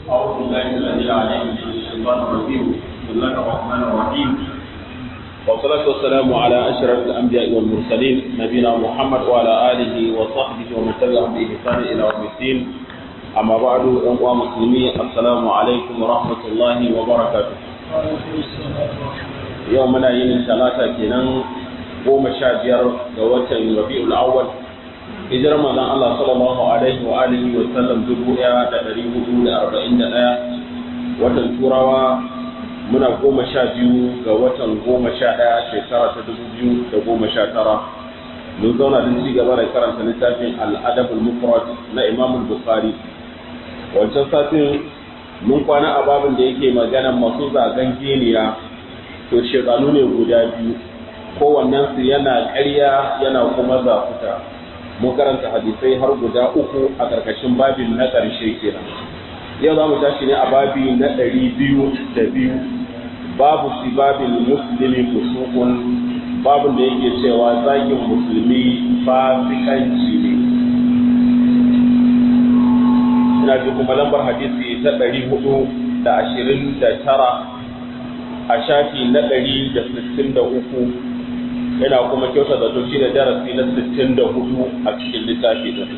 أعوذ بالله الذي العليم من الشيطان الرجيم بسم الله الرحمن الرحيم والصلاة والسلام على أشرف الأنبياء والمرسلين نبينا محمد وعلى آله وصحبه ومن تبعهم بإحسان إلى يوم الدين أما بعد أيها المسلمين السلام عليكم ورحمة الله وبركاته يومنا يوم ثلاثة كنان goma sha biyar ga watan rabi'ul awwal hijirar manzon Allah sallallahu alaihi wa alihi wa sallam dubu ɗaya da ɗari hudu da arba'in da ɗaya watan turawa muna goma sha biyu ga watan goma sha ɗaya shekara ta dubu biyu da goma sha tara mun zauna don ci gaba da karanta littafin al'adabul mufrad na imam bukhari wancan satin mun kwana a babin da yake magana masu zagan geniya to shekaru ne guda biyu kowannen su yana ƙarya yana kuma zafuta mun karanta hadisai har guda uku a ƙarƙashin babin na ƙarshe kenan yau za mu tashi ne a babi na ɗari biyu da biyu babu si babin musulmi fusukun babin da yake cewa zagin musulmi fasikanci ne ina ji kuma lambar hadisi ta ɗari hudu da ashirin da tara a shafi na ɗari da sittin da uku yana kuma kyauta da to shine darasi na 64 a cikin littafi din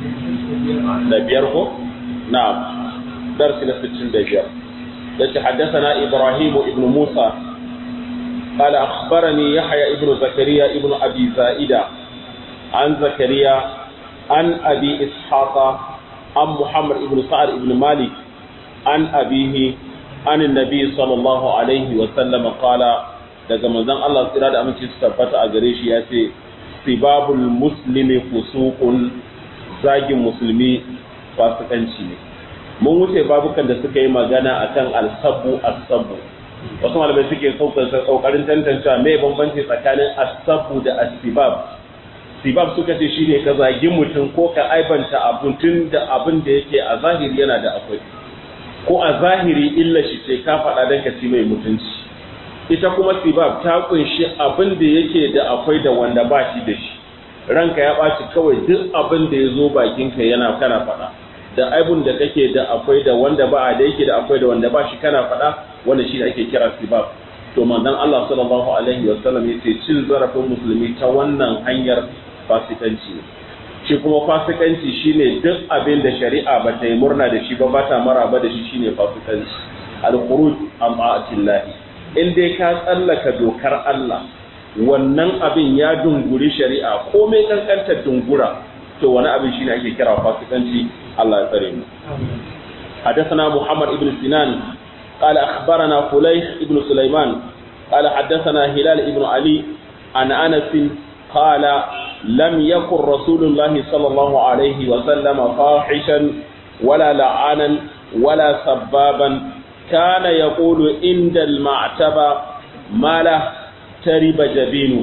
da biyar ko na'am darasi na 65 yace haddathana ibrahim ibn musa قال أخبرني يحيى ابن زكريا ابن أبي زائدة عن زكريا عن أبي إسحاق عن محمد ابن سعد ابن مالك عن أبيه عن النبي صلى الله عليه وسلم قال daga manzon Allah tsira da aminci su tabbata a gare shi ya ce sibabul muslimi fusuqun zagin musulmi fasikanci ne mun wuce babukan da suka yi magana akan al-sabbu as-sabbu wasu malamai suke kokarin tantancewa me bambanci tsakanin as-sabbu da as-sibab sibab suka ce shine ka zagi mutum ko ka aibanta abun tun da abin da yake a zahiri yana da akwai ko a zahiri illa shi ce ka faɗa dan ka ci mai mutunci ita kuma sibab ta kunshi abin da yake da akwai da wanda ba shi da shi ranka ya ɓaci kawai duk abin da ya zo bakinka yana kana faɗa da aibun da kake da akwai da wanda ba da yake da akwai da wanda ba shi kana faɗa wanda shi ake kira sibab to manzon Allah sallallahu alaihi wa sallam yace cin zarafin musulmi ta wannan hanyar fasikanci shi kuma fasikanci shine duk abin da shari'a ba ta yi murna da shi ba ba ta maraba da shi shine fasikanci al-khuruj amma atillahi in dai ka tsallaka dokar Allah wannan abin ya dunguri shari'a komai kankantar dungura to wani abin shine ake kira fasikanci Allah ya tsare mu حدثنا محمد بن سنان قال أخبرنا فليح بن سليمان قال حدثنا هلال بن علي عن أنس قال لم يكن رسول الله صلى الله عليه وسلم فاحشا ولا لعانا ولا سبابا كان يقول عند المعتبة ما له ترب جبينه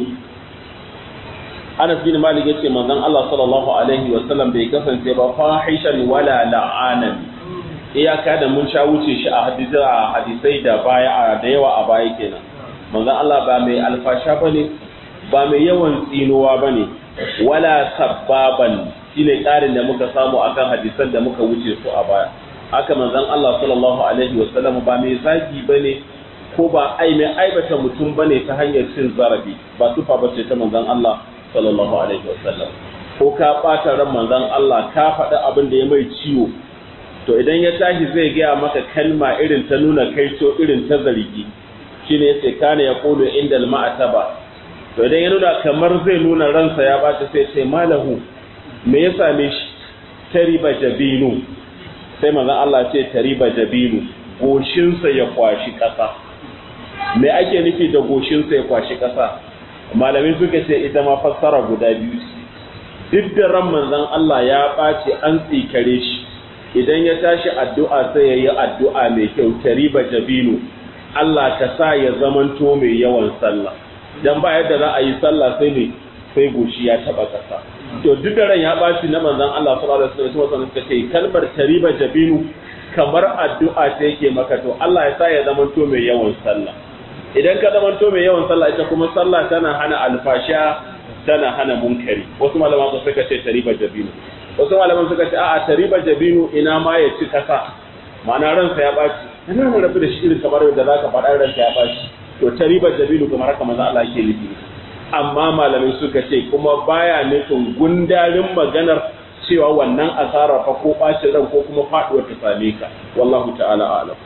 Anas bin Malik yace manzon Allah sallallahu alaihi wa sallam bai kasance ba fahishan wala la'anan iyaka da mun sha wuce shi a hadisi a hadisai da baya da yawa a baya kenan manzon Allah ba mai alfasha bane ba mai yawan tsinuwa bane wala sabbaban shine ƙarin da muka samu akan hadisan da muka wuce su a baya haka manzon Allah sallallahu alaihi wasallam ba mai zagi bane ko ba ai mai aibata mutum bane ta hanyar cin zarafi ba sufa bace ta manzon Allah sallallahu alaihi wasallam ko ka bata ran manzon Allah ka faɗi abin da ya mai ciwo to idan ya tashi zai gaya maka kalma irin ta nuna kaito irin ta zargi shine yace kana yaqulu indal ma'taba to idan ya nuna kamar zai nuna ransa ya bata sai ce malahu me ya same shi tariba jabinu sai manzon Allah ce tariba jabinu goshinsa ya kwashi ƙasa me ake nufi da goshinsa ya kwashi ƙasa malamai suka ce ita ma fassara guda biyu duk da ran manzon Allah ya ɓace an tsikare shi idan ya tashi addu'a sai ya yi addu'a mai kyau tariba jabinu Allah ka sa ya zamanto mai yawan sallah dan ba yadda za a yi sallah sai ne sai goshi ya taba ƙasa to duk da ran ya ɓaci na manzon Allah sallallahu alaihi wasallam suka ce kalmar tariba jabinu kamar addu'a ta yake maka to Allah ya sa ya zamanto mai yawan sallah idan ka zamanto mai yawan sallah ita kuma sallah tana hana alfasha tana hana munkari wasu malaman suka ce tariba jabinu wasu malaman suka ce a'a tariba jabinu ina ma ya ci kasa ma'ana ransa ya ɓaci kana na rabu da shi irin kamar yadda zaka faɗa ransa ya ɓaci to ta ribar dabilu kamar haka manzo Allah yake nufi amma malamai suka ce kuma baya nufin gundarin maganar cewa wannan asara fa ko ɓacin ran ko kuma faɗuwar ta same ka wallahu ta'ala a'lam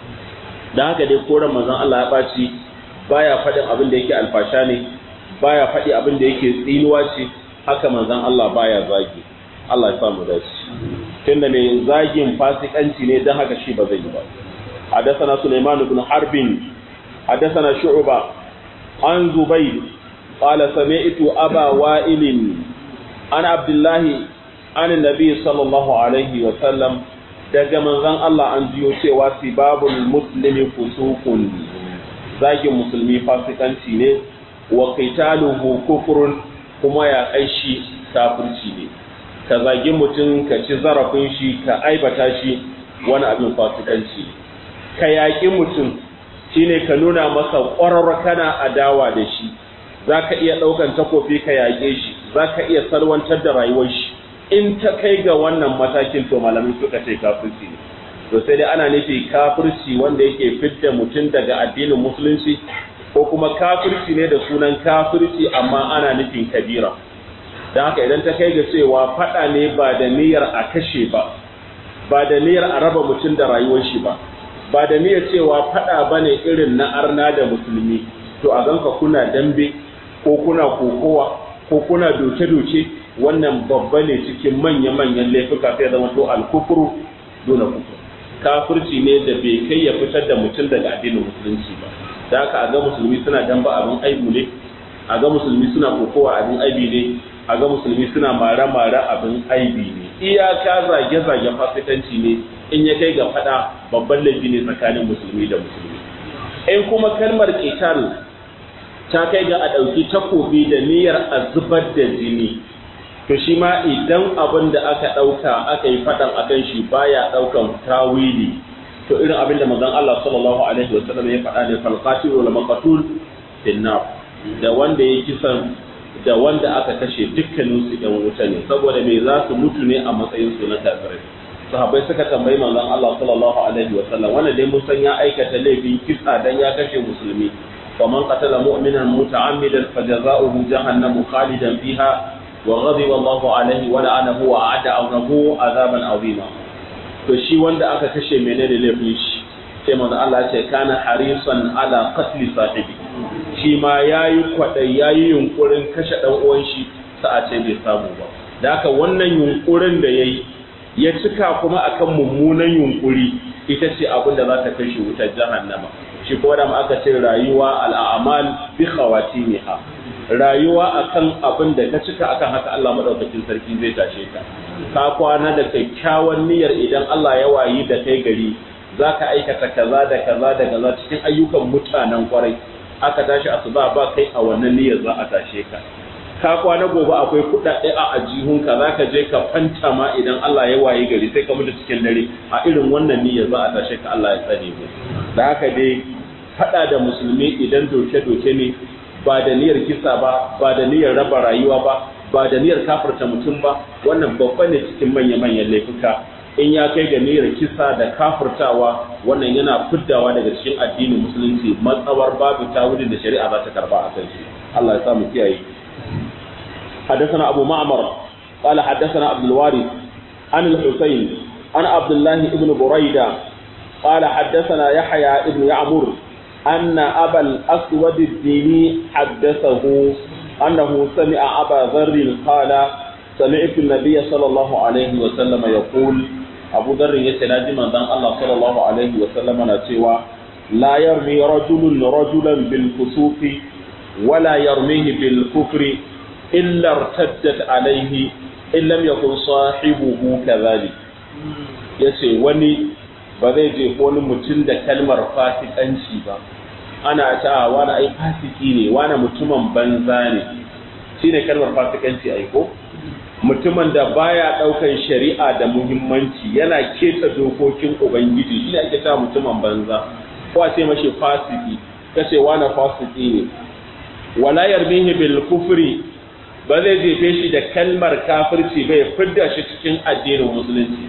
da haka dai koran manzon Allah ya ɓaci baya faɗin abin da yake alfasha ne baya faɗi abin da yake tsinuwa ce haka manzon Allah baya zagi Allah ya samu dace tunda mai zagin fasikanci ne dan haka shi ba zai yi ba حدثنا سليمان بن حرب حدثنا شعبة عن زبير قال سمعت أبا وائل عن عبد الله عن النبي صلى الله عليه وسلم daga manzon Allah an jiyo cewa sibabul muslimi fusuqun zagin musulmi fasikanci ne wa qitaluhu kufrun kuma ya aishi kafirci ne ka zagi mutum ka ci zarafin shi ka aibata shi wani abin fasikanci ka yaƙi mutum shine ka nuna masa ƙwarar kana adawa da shi za ka iya ɗaukan takofi ka yaƙe shi za ka iya salwantar da rayuwar shi in ta kai ga wannan matakin to malamin suka ce kafirci ne to sai dai ana nufi kafirci wanda yake fidda mutum daga addinin musulunci ko kuma kafirci ne da sunan kafirci amma ana nufin kabira don haka idan ta kai ga cewa faɗa ne ba da niyyar a kashe ba ba da niyyar a raba mutum da rayuwar shi ba ba da niyyar cewa faɗa ba ne irin na arna da musulmi to a ganka kuna dambe ko kuna kokowa ko kuna doke-doke wannan babba ne cikin manya-manyan laifuka sai zama to alkufuru dole kufur kafirci ne da bai kai ya fitar da mutum daga addinin musulunci ba da haka a ga musulmi suna damba abin aibu ne a ga musulmi suna kokowa abin aibi ne a ga musulmi suna mara-mara abin aibi ne iyaka zage-zage fasikanci ne in ya kai ga fada babban laifi ne tsakanin musulmi da musulmi in kuma kalmar qital ta kai ga a ɗauki takobi da niyyar a zubar da jini to shi ma idan abin da aka ɗauka aka yi faɗan akan shi baya ɗaukan tawili to irin abin da manzon Allah sallallahu alaihi wa sallam ya faɗa ne fal qatil wal maqtul finnar da wanda ya kisan da wanda aka kashe dukkanin su ɗan wuta ne saboda me za su mutu ne a matsayin su na kafirai sahabbai suka tambayi manzon Allah sallallahu alaihi wa sallam wanda dai mun san ya aikata laifin kisa dan ya kashe musulmi faman qatala mu'minan muta'ammidan fajaza'uhu jahannamu khalidan fiha wa ghadiba Allahu alaihi wa la'anahu wa a'ada lahu azaban azima to shi wanda aka kashe menene laifin shi sai manzo Allah ya ce kana harisan ala qatli sahibi shi ma yayi kwadai yayi yunkurin kashe dan uwan shi sa'a ce bai samu ba da haka wannan yunkurin da yayi ya cika kuma akan mummunan yunkuri ita ce abin da za ta kashe wutar jahannama shi ko da aka ce rayuwa al'amal bi khawatimiha rayuwa akan abin da ka cika akan haka Allah madaukakin sarki zai tashe ka ka kwana da kyakkyawan niyyar idan Allah ya wayi da kai gari zaka aikata kaza da kaza da kaza cikin ayyukan mutanen kwarai aka tashi asuba ba kai a wannan niyyar za a tashe ka ka kwana gobe akwai kuɗaɗe a ajihunka za ka je ka fanta ma idan Allah ya wayi gari sai ka mutu cikin dare a irin wannan niyyar za a tashe ka Allah ya tsare mu da haka dai faɗa da musulmi idan doke-doke ne ba da niyyar kisa ba ba da niyyar raba rayuwa ba ba da niyyar kafirta mutum ba wannan babba ne cikin manya-manyan laifuka in ya kai ga niyyar kisa da kafirtawa wannan yana fiddawa daga cikin addinin musulunci matsawar babu tawilin da shari'a za ta karba a kan shi Allah ya sa mu kiyaye حدثنا أبو معمر قال حدثنا عبد الوارث عن الحسين عن عبد الله بن بريدة قال حدثنا يحيى بن يعمر أن أبا الأسود الديني حدثه أنه سمع أبا ذر قال سمعت النبي صلى الله عليه وسلم يقول أبو ذر يتناجي من ذن الله صلى الله عليه وسلم نتوى لا يرمي رجل رجلا بالفسوق ولا يرميه بالكفر إلا ارتدت عليه إن لم يكن صاحبه كذلك yace wani ba zai je wani mutum da kalmar fasikanci ba ana ta wani ai fasiki ne wani mutumin banza ne shi ne kalmar fasikanci aiko mutumin da baya daukan shari'a da muhimmanci yana keta dokokin ubangiji shi ne ake ta mutumin banza ko a ce mashi fasiki kace wani fasiki ne wala yarmihi bil kufri ba zai jefe shi da kalmar kafirci bai fidda shi cikin addinin musulunci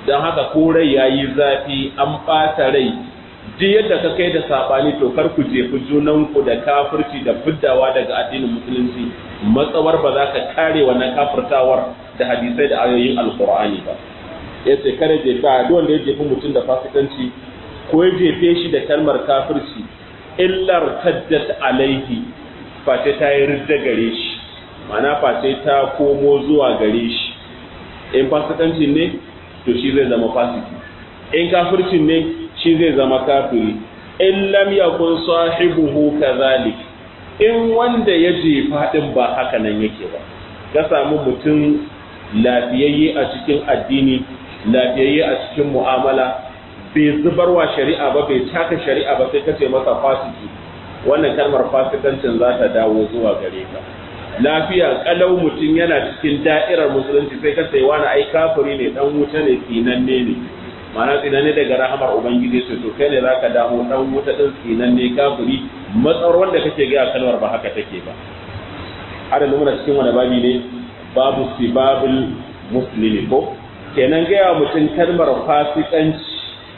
don haka ko rai ya yi zafi an ɓata rai duk yadda ka kai da saɓani to kar ku jefi junanku da kafirci da fiddawa daga addinin musulunci matsawar ba za ka kare wannan kafirtawar da hadisai da ayoyin alkur'ani ba ya ce kare jefa duk wanda ya jefi mutum da fasikanci ko ya jefe shi da kalmar kafirci illar taddat alaihi face ta yi ridda gare shi ma'ana face ta komo zuwa gare shi in fasikanci ne to shi zai zama fasiki in kafircin ne shi zai zama kafiri in lam yakun sahibuhu kadhalik in wanda ya jefa din ba haka nan yake ba ka samu mutum lafiyayye a cikin addini lafiyayye a cikin mu'amala bai zubarwa shari'a ba bai taka shari'a ba sai kace masa fasiki wannan kalmar fasikancin za ta dawo zuwa gare ka lafiya kalau mutum yana cikin da'irar musulunci sai ka sai wani ai kafiri ne dan wuta ne tsinanne ne ma'ana tsinanne daga rahamar ubangiji sai to kai ne zaka damu dan wuta din tsinanne kafiri matsawar wanda kake ga kalmar ba haka take ba har da muna cikin wani babi ne babu sibabul muslimi ko kenan ga mutum kalmar fasikanci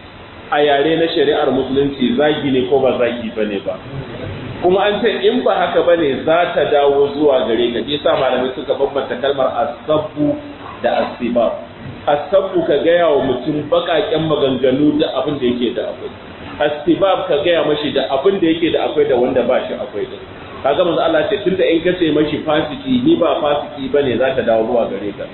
a yare na shari'ar musulunci zagi ne ko ba zagi bane ba kuma an ce in ba haka ba ne za ta dawo zuwa gare ka shi sa malamai suka bambanta kalmar asabbu da asibab asabbu ka gaya wa mutum bakaken maganganu da abin da yake da akwai asibab ka gaya mashi da abin da yake da akwai da wanda ba shi akwai din kaga manzo Allah ce tunda in kace mashi fasiki ni ba fasiki bane za ta dawo zuwa gare ka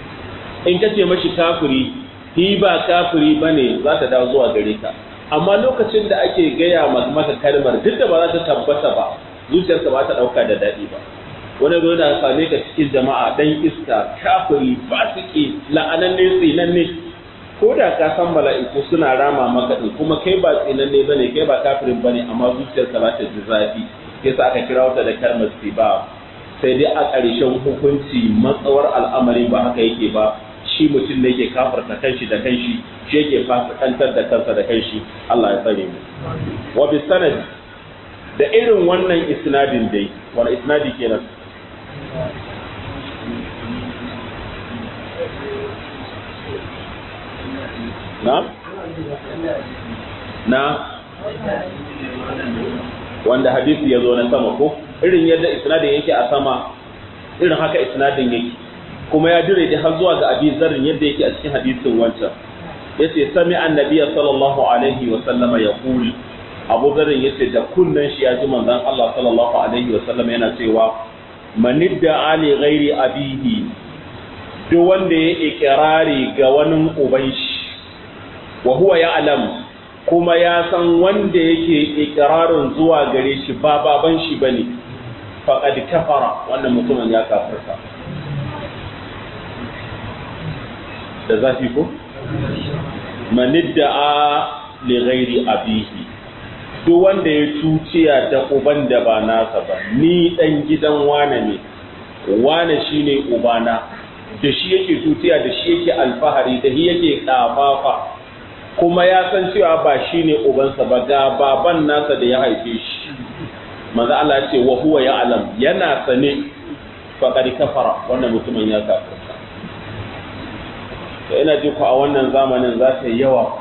in kace mashi kafiri ni ba kafiri bane za ta dawo zuwa gare ka amma lokacin da ake gaya maka kalmar duk da ba za ta tabbata ba zuciyarka ba ta dauka da daɗi ba wani zo da same ka cikin jama'a dan iska kafiri fasiki la'ananne tsinanne ko da ka san mala'iku suna rama maka din kuma kai ba tsinanne bane kai ba kafirin bane amma zuciyarka za ta ji zafi yasa aka kira wata da kalmar siba sai dai a ƙarshen hukunci matsawar al'amari ba haka yake ba shi mutum ne yake kafarta kanshi da kanshi shi yake fasikantar da kansa da kanshi Allah ya tsare mu wa bi sanad da irin wannan isnadin dai wani isnadi kenan na na wanda hadisi ya zo na sama ko irin yadda isnadin yake a sama irin haka isnadin yake kuma ya dire da har zuwa ga abi zarrin yadda yake a cikin hadisin wancan yace sami annabi sallallahu alaihi wa sallama yaqul abu zarrin yace da kunnan shi ya ji manzon Allah sallallahu alaihi wa sallama yana cewa manidda ali ghairi abihi duk wanda ya ikirari ga wani uban shi wa huwa ya'lam kuma ya san wanda yake ikirarin zuwa gare shi ba baban shi bane faqad kafara wannan mutumin ya kafirta da zafi ko manidda'a li ghairi abihi duk wanda ya tuciya da uban da ba nasa ba ni dan gidan wane ne wane shine ubana da shi yake tutiya da shi yake alfahari da shi yake kafafa kuma ya san cewa ba shine ubansa ba ga baban nasa da ya haife shi manzo Allah ya ce wa huwa ya'lam yana sane faqad kafara wannan mutumin ya kafirta to ina ji ku a wannan zamanin za ta yi yawa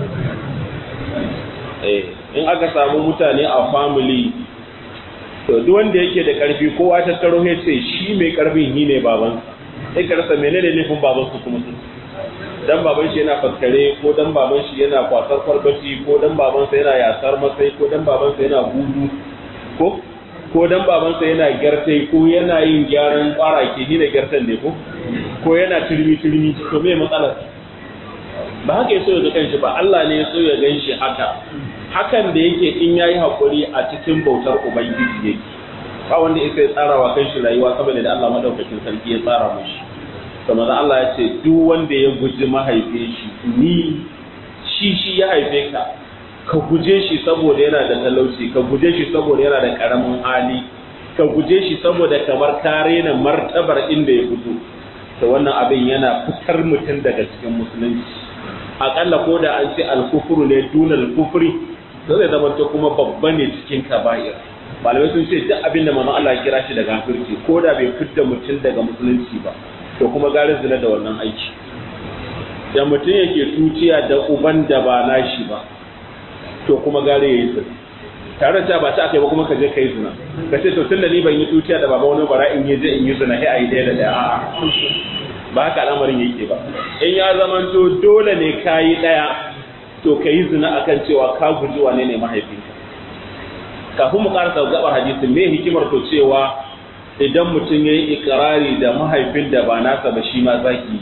in aka samu mutane a family to duk wanda yake da karfi kowa ta taro ya ce shi mai karfin hi ne baban sai ka rasa menene laifin baban su kuma sun dan baban shi yana faskare ko dan baban shi yana kwasar farbaci ko dan baban sa yana yasar masai ko dan baban sa yana gudu ko ko dan baban sa yana gyartai ko yana yin gyaran kwara ke ni da gyartan ne ko ko yana turmi turmi to me matsalar ba haka ya so ya ga kanshi ba Allah ne ya so ya gan shi haka hakan da yake in yayi hakuri a cikin bautar ubangiji yake ba wanda ya sai tsara wa kanshi rayuwa saboda da Allah madaukakin sarki ya tsara mishi to manzo Allah ya ce duk wanda ya guji mahaife shi ni shi shi ya haife ka ka guje shi saboda yana da talauci ka guje shi saboda yana da karamin hali ka guje shi saboda kamar ka rena martabar inda ya fito to wannan abin yana fitar mutum daga cikin musulunci akalla ko da an ce alkufuru ne dunal kufri to zai zama to kuma babba ne cikin kaba'ir malamai sun ce duk abin da manzo Allah ya kira shi daga kafirci ko da bai fitta mutum daga musulunci ba to kuma garin zina da wannan aiki da mutum yake tuciya da uban da ba nashi ba to kuma gare ya yi zina tare da ba ta aka yi ba kuma ka je ka yi zina ka ce to tun da ni ban yi tuciya da baba wani bara in yi je in yi zina sai a yi ɗaya da ɗaya a'a ba haka al'amarin yake ba in ya zamanto dole ne ka yi ɗaya to ka yi zina akan cewa ka guji wane ne mahaifinka kafin mu karasa gabar hadisin me hikimar to cewa idan mutum ya yi ikirari da mahaifin da ba nasa ba shi ma zaki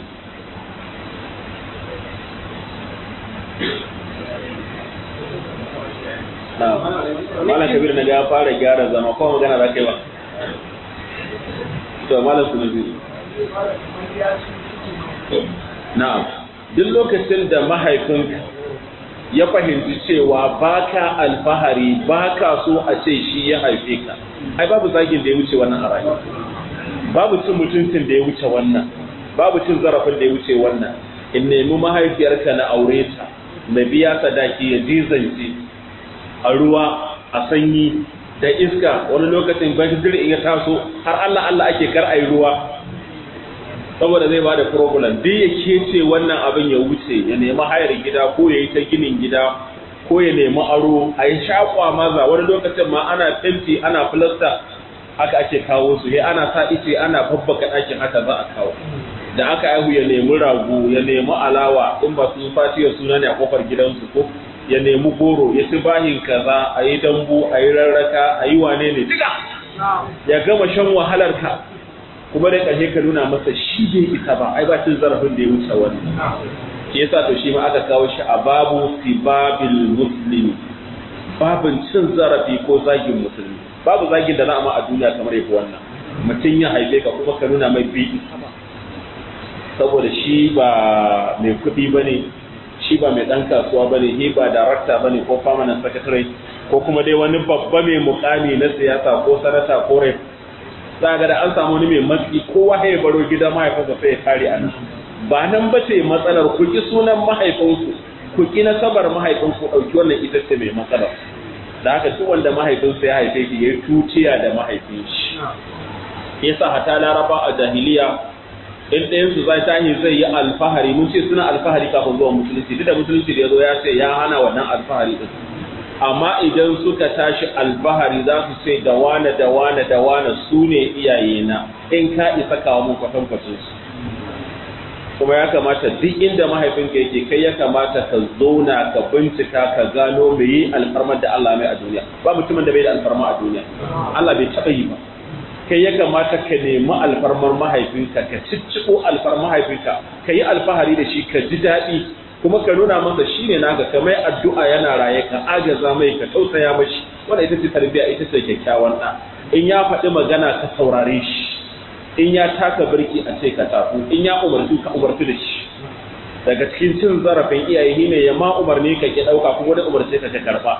malam kabir na ga fara gyara zama ko magana za ka yi ba to malam su nabi na'am duk lokacin da mahaifinka ya fahimci cewa baka alfahari baka so a ce shi ya haife ka ai babu zagin da ya wuce wannan a rayuwa babu cin mutuncin da ya wuce wannan babu cin zarafin da ya wuce wannan in nemi mahaifiyarka na aure ta na biya sadaki ya jizance a ruwa a sanyi da iska wani lokacin bakin in ya taso har Allah Allah ake kar ayi ruwa saboda zai bada problem duk ya kece wannan abin ya wuce ya nemi hayar gida ko ya yi ta ginin gida ko ya nemi aro a yi shakwa maza wani lokacin ma ana fenti ana filasta haka ake kawo su ya ana sa ice ana babbaka ɗakin haka za a kawo da aka aihu ya nemi rago ya nemi alawa in ba su fatiya suna ne a kofar gidansu ko ya nemi goro ya ci bahin kaza a yi dambu a yi rarraka a yi wane ne duka ya gama shan wahalar ka kuma da ƙarshe ka nuna masa shi bai isa ba ai ba cin zarafin da ya wuce wani shi yasa to shi ma aka kawo shi a babu sibabil muslimi babin cin zarafi ko zagin musulmi babu zagin da za a ma a duniya kamar yafi wannan mutum ya haife ka kuma ka nuna mai bai isa ba saboda shi ba mai kuɗi ba ne shi ba mai ɗan kasuwa ba ne shi ba darakta ba ne ko permanent secretary ko kuma dai wani babba mai mukami na siyasa ko sanata ko rep za ga da an samu wani mai matsi kowa ya baro gida mahaifinsa sai ya kare a nan ba nan ba ce matsalar ku ki sunan mahaifinku ku ki nasabar mahaifinku ɗauki wannan ita ce mai matsalar da haka duk wanda mahaifinsa ya haife shi ya yi tuciya da mahaifin shi yasa hata laraba a jahiliya in ɗayan su zai tahi zai yi alfahari mun ce suna alfahari kafin zuwa musulunci duk da musulunci da ya zo ya ce ya hana wannan alfahari din amma idan suka tashi alfahari za su ce da wane da wane da wane su ne iyayena in ka isa kawo mun kwatankwacin su kuma ya kamata duk inda mahaifinka yake kai ya kamata ka zauna ka bincika ka gano me yi alfarmar da Allah mai a duniya ba mutumin da bai da alfarma a duniya Allah bai taɓa yi ba kai ya kamata ka nemi alfarmar mahaifinka ka cicciko alfarmar mahaifinka ka yi alfahari da shi ka ji daɗi kuma ka nuna masa shi ne naka ka mai addu'a yana raye ka agaza mai ka tausaya mashi wanda ita ce tarbiyya ita ce kyakkyawan ɗa in ya faɗi magana ka saurare shi in ya taka birki a ce ka tafi in ya umarci ka umarci da shi daga cikin cin zarafin iyaye ne ya ma umarni ka ki ɗauka kuma wani umarce ka ka karɓa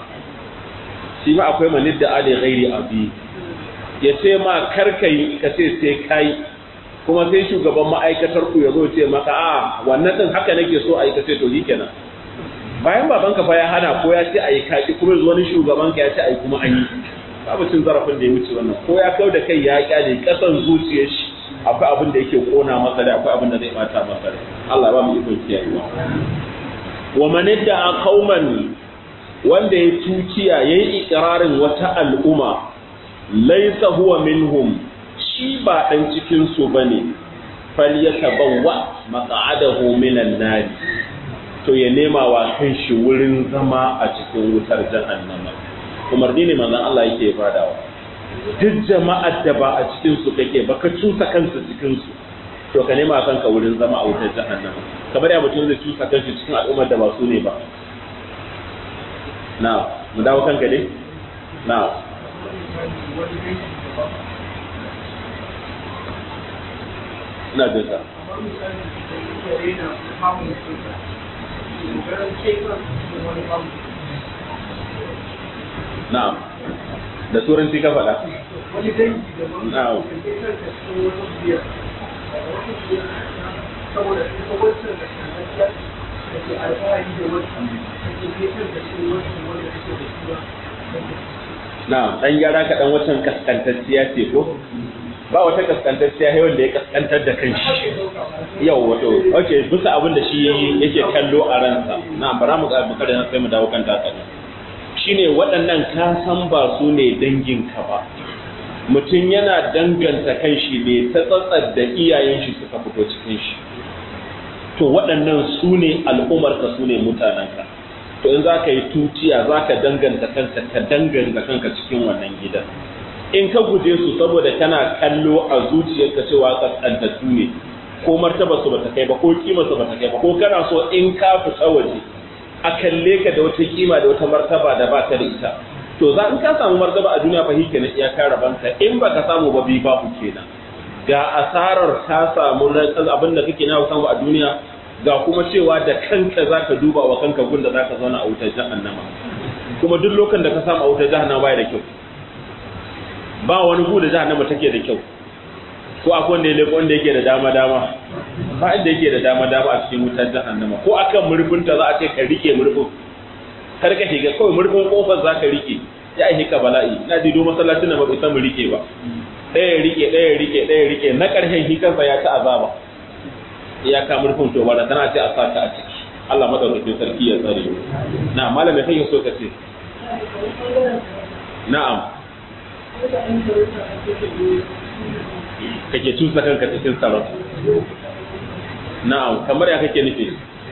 shi ma akwai manid da ali ghairi abi ya ce ma karkai ka ce sai kai kuma sai shugaban ma'aikatar ku ya zo ce maka a wannan din haka nake so a yi ka ce to kenan bayan baban ka fa ya hana ko ya ce a yi kaki kuma wani shugaban ka ya ce a yi kuma an yi babu cin zarafin da ya wuce wannan ko ya kau da kai ya kyale kasan zuciyar shi akwai abin da yake kona masa da akwai abin da zai bata masa da Allah ba mu ikon kiyayewa wa man a qauman wanda ya tukiya yayi ikrarin wata al'umma laisa huwa minhum shi ba dan cikin su bane falyatabawwa maq'adahu minan nar to ya nema wa kanshi wurin zama a cikin wutar jahannama umarni ne manzon Allah yake fadawa duk jama'ar da ba a cikin su kake ba ka cusa kansu cikin su to ka nema kanka wurin zama a wutar jahannama kamar ya mutum zai cusa kanshi cikin al'ummar da ba su ne ba na mu dawo kanka ne na ina jin ka na'am da turanci ka faɗa na'am saboda ita wancan da da ke alfahari da wancan da ke fetar da shi wancan wanda take da shi na'am dan gyara ka dan wancan kaskantacciya ce ko ba wata kaskantacciya sai wanda ya kaskantar da kanshi yau wato okay bisa abin da shi yake kallo a ransa na bara mu ga bukari sai mu dawo kan takali shine waɗannan ka san ba su ne danginka ba mutum yana danganta kanshi ne ta tsatsar da iyayen shi suka fito cikin shi to waɗannan su ne al'ummarka su ne mutanenka to in za ka yi tutiya za ka danganta kanka ka danganta kanka cikin wannan gidan in ka guje su saboda kana kallo a zuciyarka cewa kaskantattu ne ko martaba su bata kai ba ko kima su bata kai ba ko kana so in ka fita waje a kalle ka da wata kima da wata martaba da ba ka da ita to za in ka samu martaba a duniya fa hike na iyaka rabanta in baka samu ba bi babu kenan ga asarar ka samu abin da kake na samu a duniya ga kuma cewa da kanka zaka duba wa kanka gunda zaka zauna a wutar jahannama kuma duk lokacin da ka samu a wutar jahannama baya da kyau ba wani gu da jahannama take da kyau ko akwai wanda ya leko wanda yake da dama dama ba inda yake da dama dama a cikin wutar jahannama ko akan murfinta za a ce ka rike murfin kar ka shiga kawai murfin kofar za ka rike ya yi ka bala'i na dido masallacin da ba bai mu rike ba ɗaya rike ɗaya rike ɗaya rike na ƙarshen shi kansa ya ci azaba ya ka murfin to ba da tana ce a saka a ciki Allah madaukakin sarki ya tsare na malam mai kake so ka ce na'am kake tusa kanka cikin tsaron na'am kamar ya kake nufi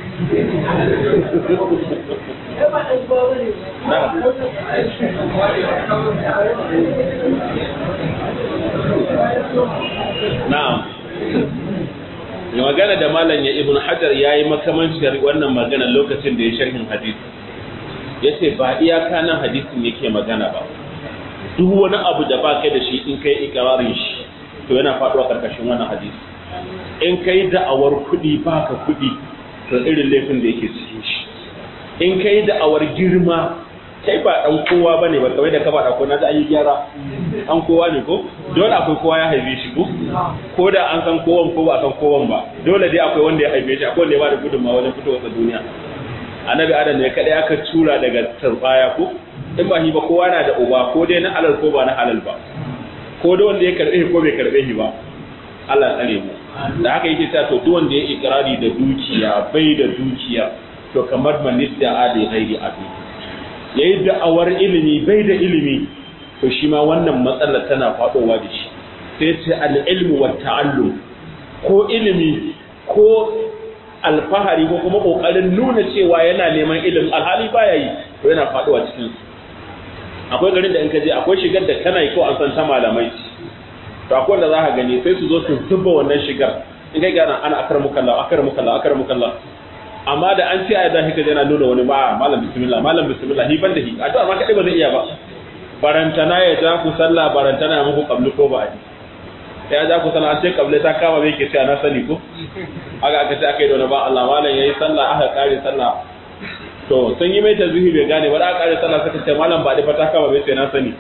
na'am ya magana da malam ya ibn hajar ya yi makamancin wannan magana lokacin da ya sharhin hadisi ya ce ba iyaka nan hadisin yake magana ba duk wani abu da ba kai da shi in kai ikirarin shi to yana faɗuwa karkashin wannan hadisi in kai da'awar kuɗi baka kuɗi to irin laifin da yake cikin shi in kai da'awar girma kai ba dan kowa bane ba kawai da ka ba ko na da an yi gyara an kowa ne ko dole akwai kowa ya haife shi ko ko da an san kowan ko ba san kowan ba dole dai akwai wanda ya haife shi akwai wanda ya ba da gudunmawa wajen fitowar duniya annabi adam ne kadai aka tura daga turbaya ko in ba shi ba kowa na da uba ko dai na halal ko ba na halal ba ko da wanda ya karbe shi ko bai karbe shi ba Allah tsare mu da haka yake cewa to duk wanda ya ikrari da dukiya bai da dukiya to kamar manista adi ghairi abi yayi da'awar ilimi bai da ilimi to shi ma wannan matsalar tana fadowa da shi sai ce al-ilmu wa ta'allum ko ilimi ko alfahari ko kuma kokarin nuna cewa yana neman ilimin alhali baya yi to yana faduwa cikin su akwai garin da in ka je akwai shigar da kana yi ko an san ta malamai to akwai wanda za ka gani sai su zo su zuba wannan shigar in kai gana ana akar mukalla akar mukalla akar mukalla amma da an ce a da hika yana nuna wani ba malam bismillah malam bismillah hi ban da hi addu'a ma kadai ba zai iya ba barantana ya ja ku sallah barantana ya muku qablu ko ba ya ja ku sallah an ce qablu ta kama bai ke cewa na sani ko aka aka ce aka yi da ba Allah malam yayi sallah aka kare sallah to sun yi mai tazihi bai gane ba da aka kare sallah suka ce malam ba da fata kama bai ce na sani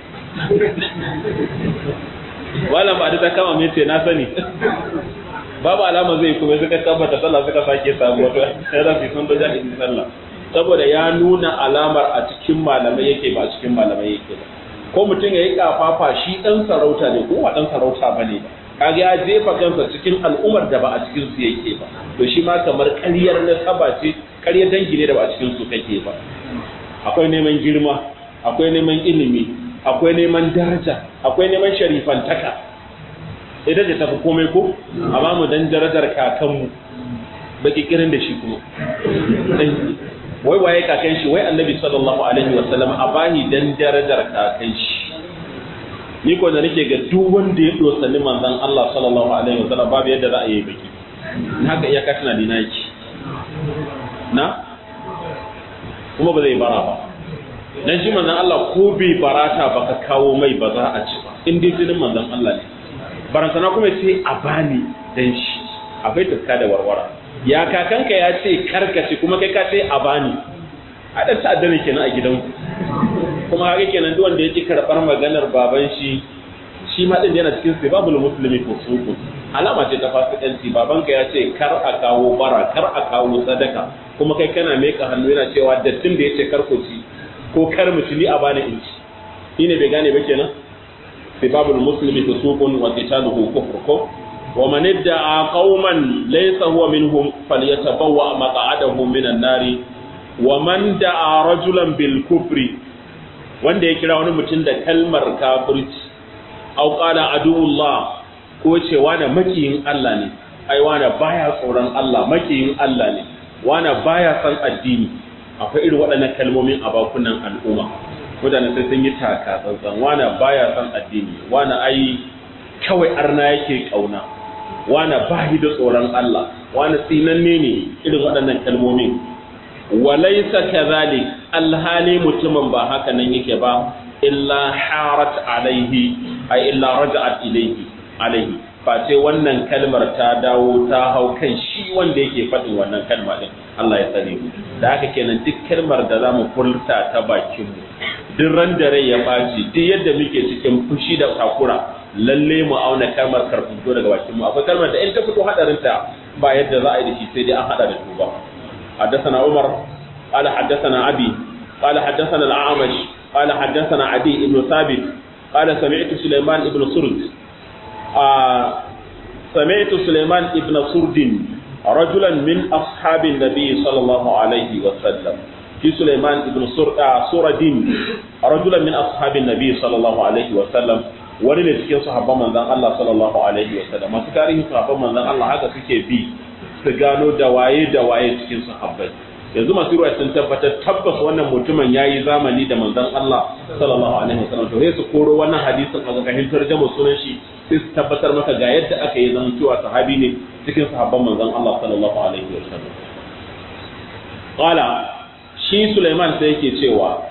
malam ba da ta kama mai ce na sani babu alama zai kuma suka tabbata sallah suka sake samu wato sai da sun da jahilin sallah saboda ya nuna alamar a cikin malamai yake ba a cikin malamai yake ba ko mutum ya yi kafafa shi dan sarauta ne ko ba dan sarauta bane ba kaga ya jefa kansa cikin al'ummar da ba a cikin su yake ba to shi ma kamar ƙaryar nasaba ce ƙaryar dangi ne da ba a cikin su kake ba akwai neman girma akwai neman ilimi akwai neman daraja akwai neman sharifantaka ita ce tafi komai ko amma mu dan darajar kakanmu baki kirin da shi kuma wai waye kakan shi wai annabi sallallahu alaihi wa sallam a bani dan darajar kakan shi ni ko da nake ga duk wanda ya dosani manzon Allah sallallahu alaihi wa sallam babu yadda za a yi baki haka iya ka tana dina yake na kuma ba zai bara ba dan shi manzon Allah ko bai barata baka kawo mai ba za a ci ba in dai jinin manzon Allah ne barantana kuma sai a bani dan shi akwai tuska da warwara ya kakanka ya ce karkace kuma kai ka ce a bani a ɗan ta'adda ne kenan a gidanku kuma haka kenan duk wanda yake karɓar maganar baban shi shi ma din yana cikin sibabul muslimi ko suku alama ce ta fasikanci babanka ya ce kar a kawo bara kar a kawo sadaka kuma kai kana meka hannu yana cewa dattin da yace kar ku ci ko kar mu ci ni a bani in ci shi ne bai gane ba kenan sibabul muslimi fusuqun wa qitaluhu kufr ko wa man idda'a qauman laysa huwa minhum falyatabawwa maq'adahu minan nari wa man da'a rajulan bil kufri wanda ya kira wani mutum da kalmar kafirci au qala aduullah ko ce wani makiyin Allah ne ai wani baya tsoron Allah makiyin Allah ne wani baya san addini akwai irin waɗannan kalmomin a bakunan al'umma mutane sai sun yi taka tsantsan wani baya san addini wani ai kawai arna yake kauna wani bahi da tsoron Allah wani tsinanne ne irin waɗannan kalmomin walaisa kadhalik alhali mutumin ba haka nan yake ba illa harat alaihi ay illa raja'at ilayhi alaihi face wannan kalmar ta dawo ta hau kan shi wanda yake faɗin wannan kalma din Allah ya tsare mu da haka kenan duk kalmar da zamu furta ta bakin mu duk ran da rai ya baci duk yadda muke cikin fushi da takura lalle mu auna kalmar karfito daga bakin mu akwai kalmar da in ta fito hadarin ta ba yadda za a yi da shi sai dai an hada da tuba حدثنا عمر قال حدثنا أبي قال حدثنا الأعمش قال حدثنا عدي بن ثابت قال سمعت سليمان بن سرد آه سمعت سليمان بن سرد رجلا من أصحاب النبي صلى الله عليه وسلم في سليمان بن سرد رجلا من أصحاب النبي صلى الله عليه وسلم wani ne cikin sahabban manzon Allah sallallahu alaihi wa sallam masu tarihin sahabban manzon Allah haka suke bi su gano da waye da waye cikin sahabbai yanzu masu ruwa sun tabbatar tabbas wannan mutumin yayi zamani da manzon Allah sallallahu alaihi wa sallam to sai su koro wannan hadisin a ga tarjama sunan shi sai su tabbatar maka ga yadda aka yi zama cewa sahabi ne cikin sahabban manzon Allah sallallahu alaihi wa sallam qala shi Sulaiman sai yake cewa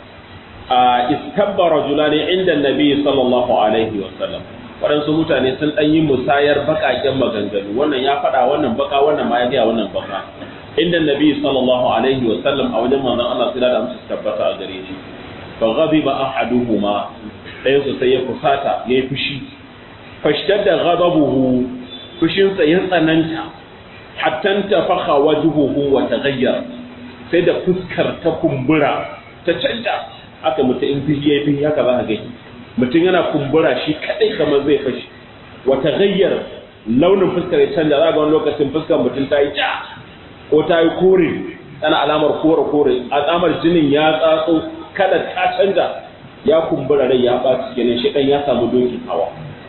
istabba rajulani inda nabi sallallahu alaihi wa sallam waɗansu mutane sun ɗan yi musayar baƙaƙen maganganu wannan ya faɗa wannan baka wannan ma ya gaya wannan baka inda nabi sallallahu alaihi wa sallam a wajen manzon Allah sai da amsa tabbata a gare shi fa ghadiba ahaduhuma ɗayan su sai ya fusata yayi fushi fashtadda ghadabuhu fushin sa ya tsananta hatta tafakha wajhuhu wa taghayyara sai da fuskar ta kumbura ta canja aka mutu in fihi yayi fihi haka za ka gani mutum yana kumbura shi kadai kamar zai fashi wata gayyar launin fuskar ya canja za ga wani lokacin fuskar mutum ta yi ja ko ta yi kore tana alamar kore kore alamar jinin ya tsatso kada ta canja ya kumbura rai ya ɓaci kenan shi ya samu dokin hawa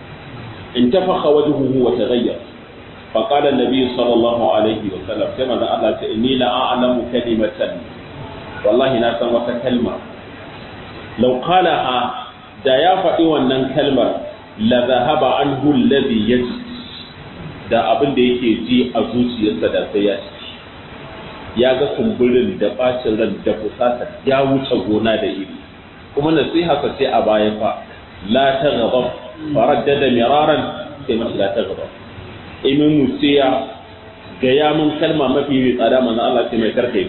in tafaka wajhuhu wa taghayyar fa qala an-nabi sallallahu alaihi wa sallam sai manzo Allah ta inni la a'lamu kalimatan wallahi na san wata kalma law qalaha da ya faɗi wannan kalmar la zahaba anhu alladhi yaji da abin da yake ji a zuciyarsa da sai ya ci ya ga kumburin da bacin ran da fusata ya wuce gona da iri kuma nasiha ka ce a baya fa la taghdab faraddada miraran sai ma la taghdab imin musiya ga ya mun kalma mafi tsada manzo Allah sai mai karkai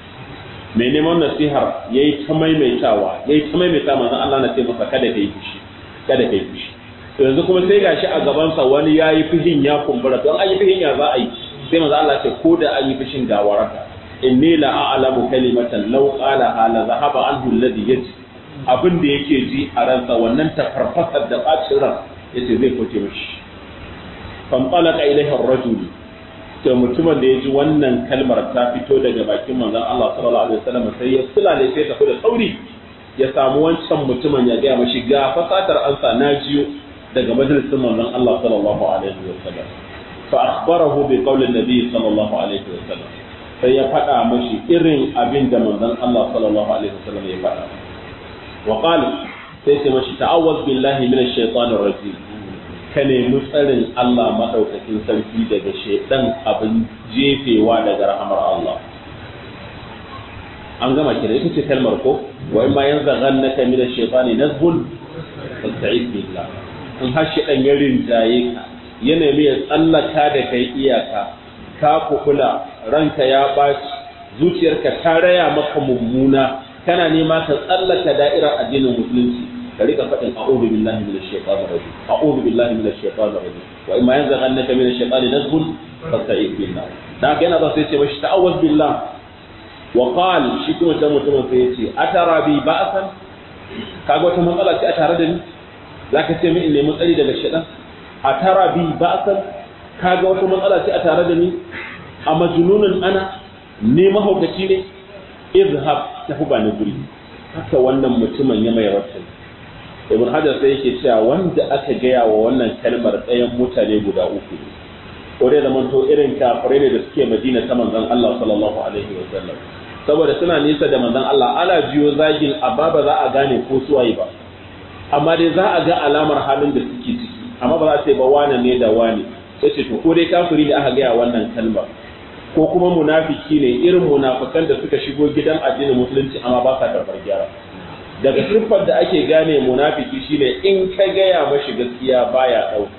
mai neman nasihar ya yi ta maimaitawa ya yi ta maimaita manzan Allah na ce masa kada ka yi fushi kada ka yi fushi to yanzu kuma sai gashi a gabansa wani ya yi fushin ya kumbura don an yi fushin ya za a yi sai manzan Allah ce ko da an yi fushin ga waraka inni la a'lamu kalimatan law qala hala zahaba anhu alladhi yaji abin da yake ji a ransa wannan tafarfasar da bacin ran yace zai fice mishi fanqalaka ilayhi ar-rajul to mutumin da ya ji wannan kalmar ta fito daga bakin manzon Allah sallallahu alaihi wasallam sai ya sulale sai tafi da sauri ya samu wancan mutumin ya gaya mashi ga fasatar ansa na jiyo daga majalisin manzon Allah sallallahu alaihi wasallam fa akhbarahu bi qawli nabi sallallahu alaihi wasallam sai ya faɗa mashi irin abin da manzon Allah sallallahu alaihi wasallam ya faɗa wa qala sai ce mashi ta'awwaz billahi minash shaitanir rajim ka nemi tsarin Allah maɗaukakin sarki daga shaidan abin jefewa daga rahamar Allah. An gama kira ita ce kalmar ko, wa in ma yan zagan na kamila shaitani nazbun fasta'id billah. In har shaidan ya rinjaye ka, ya nemi ya tsallaka da kai iyaka, ka kukula ranka ya ɓaci, zuciyarka ta raya maka mummuna, kana nema ka tsallaka da'irar addinin musulunci. ka rika faɗin a'udhu billahi minash shaitanir rajim a'udhu billahi minash shaitanir rajim wa imma yanzaghannaka minash shaitani nazghun fasta'id billah dan haka yana ba sai ce mashi ta'awwaz billah wa qal shi kuma ta mutumin sai yace atara bi ba'san kaga wata matsala ce a tare da ni zaka ce min in nemi tsari daga shedan a tara bi ba'san kaga wata matsala ce a tare da ni a majnunun ana ne mahaukaci ne izhab tafi ba ni guri haka wannan mutumin ya mai rasul ibn hajar sai yake cewa wanda aka gaya wa wannan kalmar ɗayan mutane guda uku ko dai zaman to irin kafirai ne da suke madina ta manzon Allah sallallahu alaihi wa sallam saboda suna nisa da manzon Allah ana jiyo zagin amma ba za a gane ko suwaye ba amma dai za a ga alamar halin da suke ciki amma ba za a ce ba wane ne da wane sai ce to ko dai kafiri ne aka gaya wannan kalmar ko kuma munafiki ne irin munafikan da suka shigo gidan addinin musulunci amma ba sa karɓar gyara daga siffar da ake gane munafiki shine in ka gaya mashi gaskiya baya ɗauka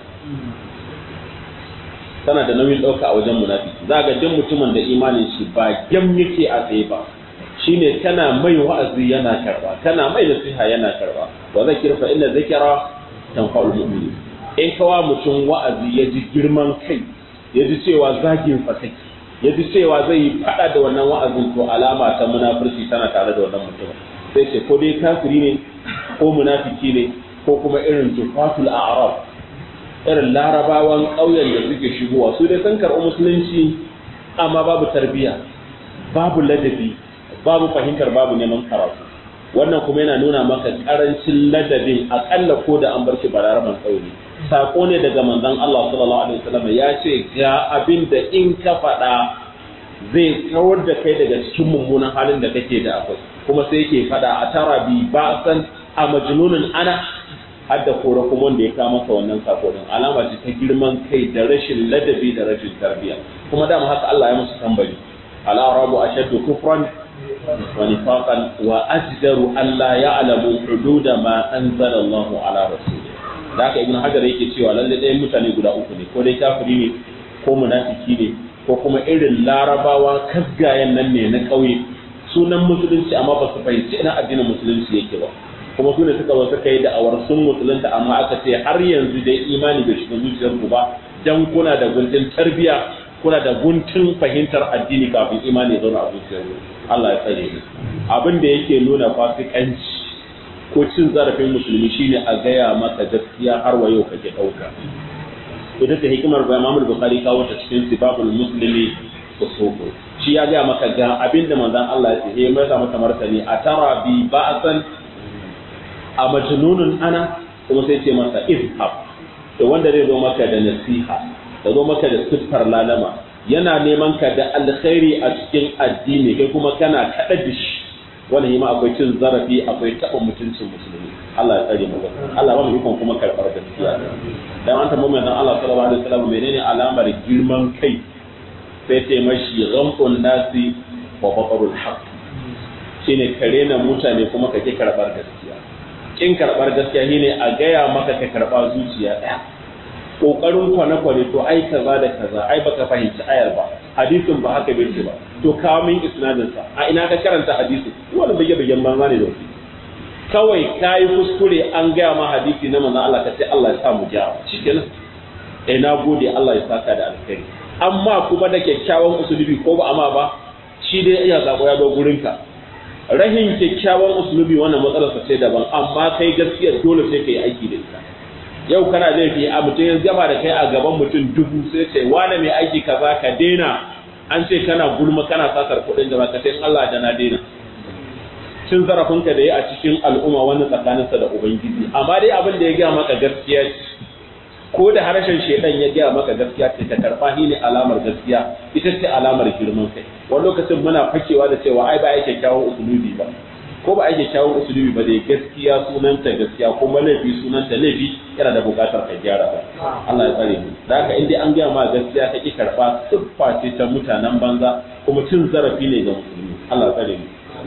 tana da nauyin ɗauka a wajen munafiki za ga duk mutumin da imanin shi ba gyam yake a tsaye ba shine kana mai wa'azi yana karba kana mai nasiha yana karba wa zakir fa inna zikra tanfa'ul mu'minin in kawa mutum wa'azi ya ji girman kai ya ji cewa zagin fa kake ya ji cewa zai yi fada da wannan wa'azin to alama ta munafurci tana tare da wannan mutum sai ce ko dai kafiri ne ko munafiki ne ko kuma irin tufatul a'rab irin larabawan ƙauyen da suke shigowa su dai sun karɓi musulunci amma babu tarbiyya babu ladabi babu fahimtar babu neman karatu wannan kuma yana nuna maka karancin ladabin akalla ko da an bar shi balaraban ƙauye sako ne daga manzon Allah sallallahu alaihi wasallam ya ce ga abin da in ka faɗa zai kawar da kai daga cikin mummunan halin da kake da akwai kuma sai yake faɗa a tara bi ba san a majnunun ana har da kora kuma wanda ya kama masa wannan sako din alama ce ta girman kai da rashin ladabi da rashin tarbiyya kuma dama haka Allah ya musu tambari al-arabu ashaddu kufran wa nifaqan wa ajdaru alla ya'lamu hududa ma anzala Allah ala rasulih da haka ibn hajar yake cewa lalle ɗayan mutane guda uku ne ko dai kafiri ne ko munafiki ne ko kuma irin larabawa kasgayen nan ne na ƙauye sunan musulunci amma ba su fahimci ina addinin musulunci yake ba kuma su ne suka zo suka yi da'awar sun musulunta amma aka ce har yanzu dai imani bai shiga zuciyarku ba dan kuna da guntun tarbiya kuna da guntun fahimtar addini kafin imani ya zauna a zuciyarku Allah ya tsare ni abin da yake nuna fasikanci ko cin zarafin musulmi shine a gaya maka gaskiya har wa yau kake dauka ita ta hikimar da Imam Bukhari kawo ta cikin sibabul muslimi usuku shi ya gaya maka ga abin da manzon Allah ya ce mai sa mata martani a tara bi ba'san a majnunun ana kuma sai ce masa izhab to wanda zai zo maka da nasiha da zo maka da siffar lalama yana neman ka da alkhairi a cikin addini kai kuma kana kada da shi wannan ma akwai cin zarafi akwai taɓa mutuncin musulmi Allah ya tsare mu Allah ba mu ikon kuma karɓar gaskiya dan an tambaye manzon Allah sallallahu alaihi wasallam menene alamar girman kai sai ce mashi ghamqun nasi wa batarul haqq shine kare na mutane kuma kake karɓar gaskiya kin karɓar gaskiya shine a gaya maka ka karɓa zuciya ɗaya ƙoƙarin kwane-kwane to ai kaza da kaza ai baka fahimci ayar ba hadisin ba haka bai ce ba to kawo min isnadin sa a ina ka karanta hadisin wani bage bagen banza ne da wasu kawai kayi kuskure an gaya ma hadisi na manzon Allah ka ce Allah ya sa mu gyara shikenan eh na gode Allah ya saka da alkhairi amma kuma da kyakkyawan usulubi ko ba amma ba shi dai iya zako ya zo gurinka rahin kyakkyawan usulubi wannan matsalarsa ce daban amma kai gaskiya dole sai kai aiki da ita yau kana laifi a mutum ya gama da kai a gaban mutum dubu sai ce wane mai aiki kaza ka daina an ce kana gulma kana satar kuɗin da ka sai Allah da na daina cin zarafinka da ya a cikin al'umma wannan tsakaninsa da ubangiji amma dai abin da ya gaya maka gaskiya ce ko da harshen shedan ya gaya maka gaskiya ce ka karba shi ne alamar gaskiya ita ce alamar girman kai wani lokacin muna fakewa da cewa ai ba ai kyakkyawan usulubi ba ko ba ai kyakkyawan usulubi ba dai gaskiya sunanta gaskiya kuma laifi sunanta laifi yana da bukatar ka gyara ba Allah ya tsare mu da haka in dai an gaya ma gaskiya ka ki karba siffa ce ta mutanen banza kuma cin zarafi ne ga musulmi Allah ya tsare mu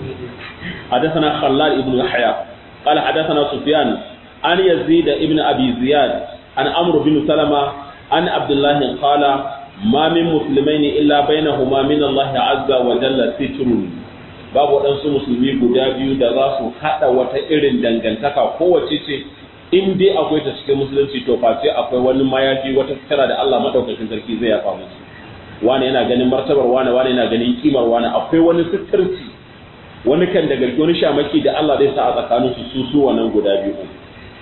حدثنا خلال ابن يحيى قال حدثنا سفيان عن يزيد ابن ابي زياد عن عمرو بن سلمة عن عبد الله قال ما من مسلمين إلا بينهما من الله عز وجل ستر babu waɗansu musulmi guda biyu da za su haɗa wata irin dangantaka kowace ce in dai akwai ta cikin musulunci to face akwai wani mayafi wata sutura da Allah madaukakin sarki zai yafa musu wani yana ganin martabar wani wani yana ganin kimar wani akwai wani suturci wani kan da garki wani shamaki da Allah zai sa a tsakaninsu su su wannan guda biyu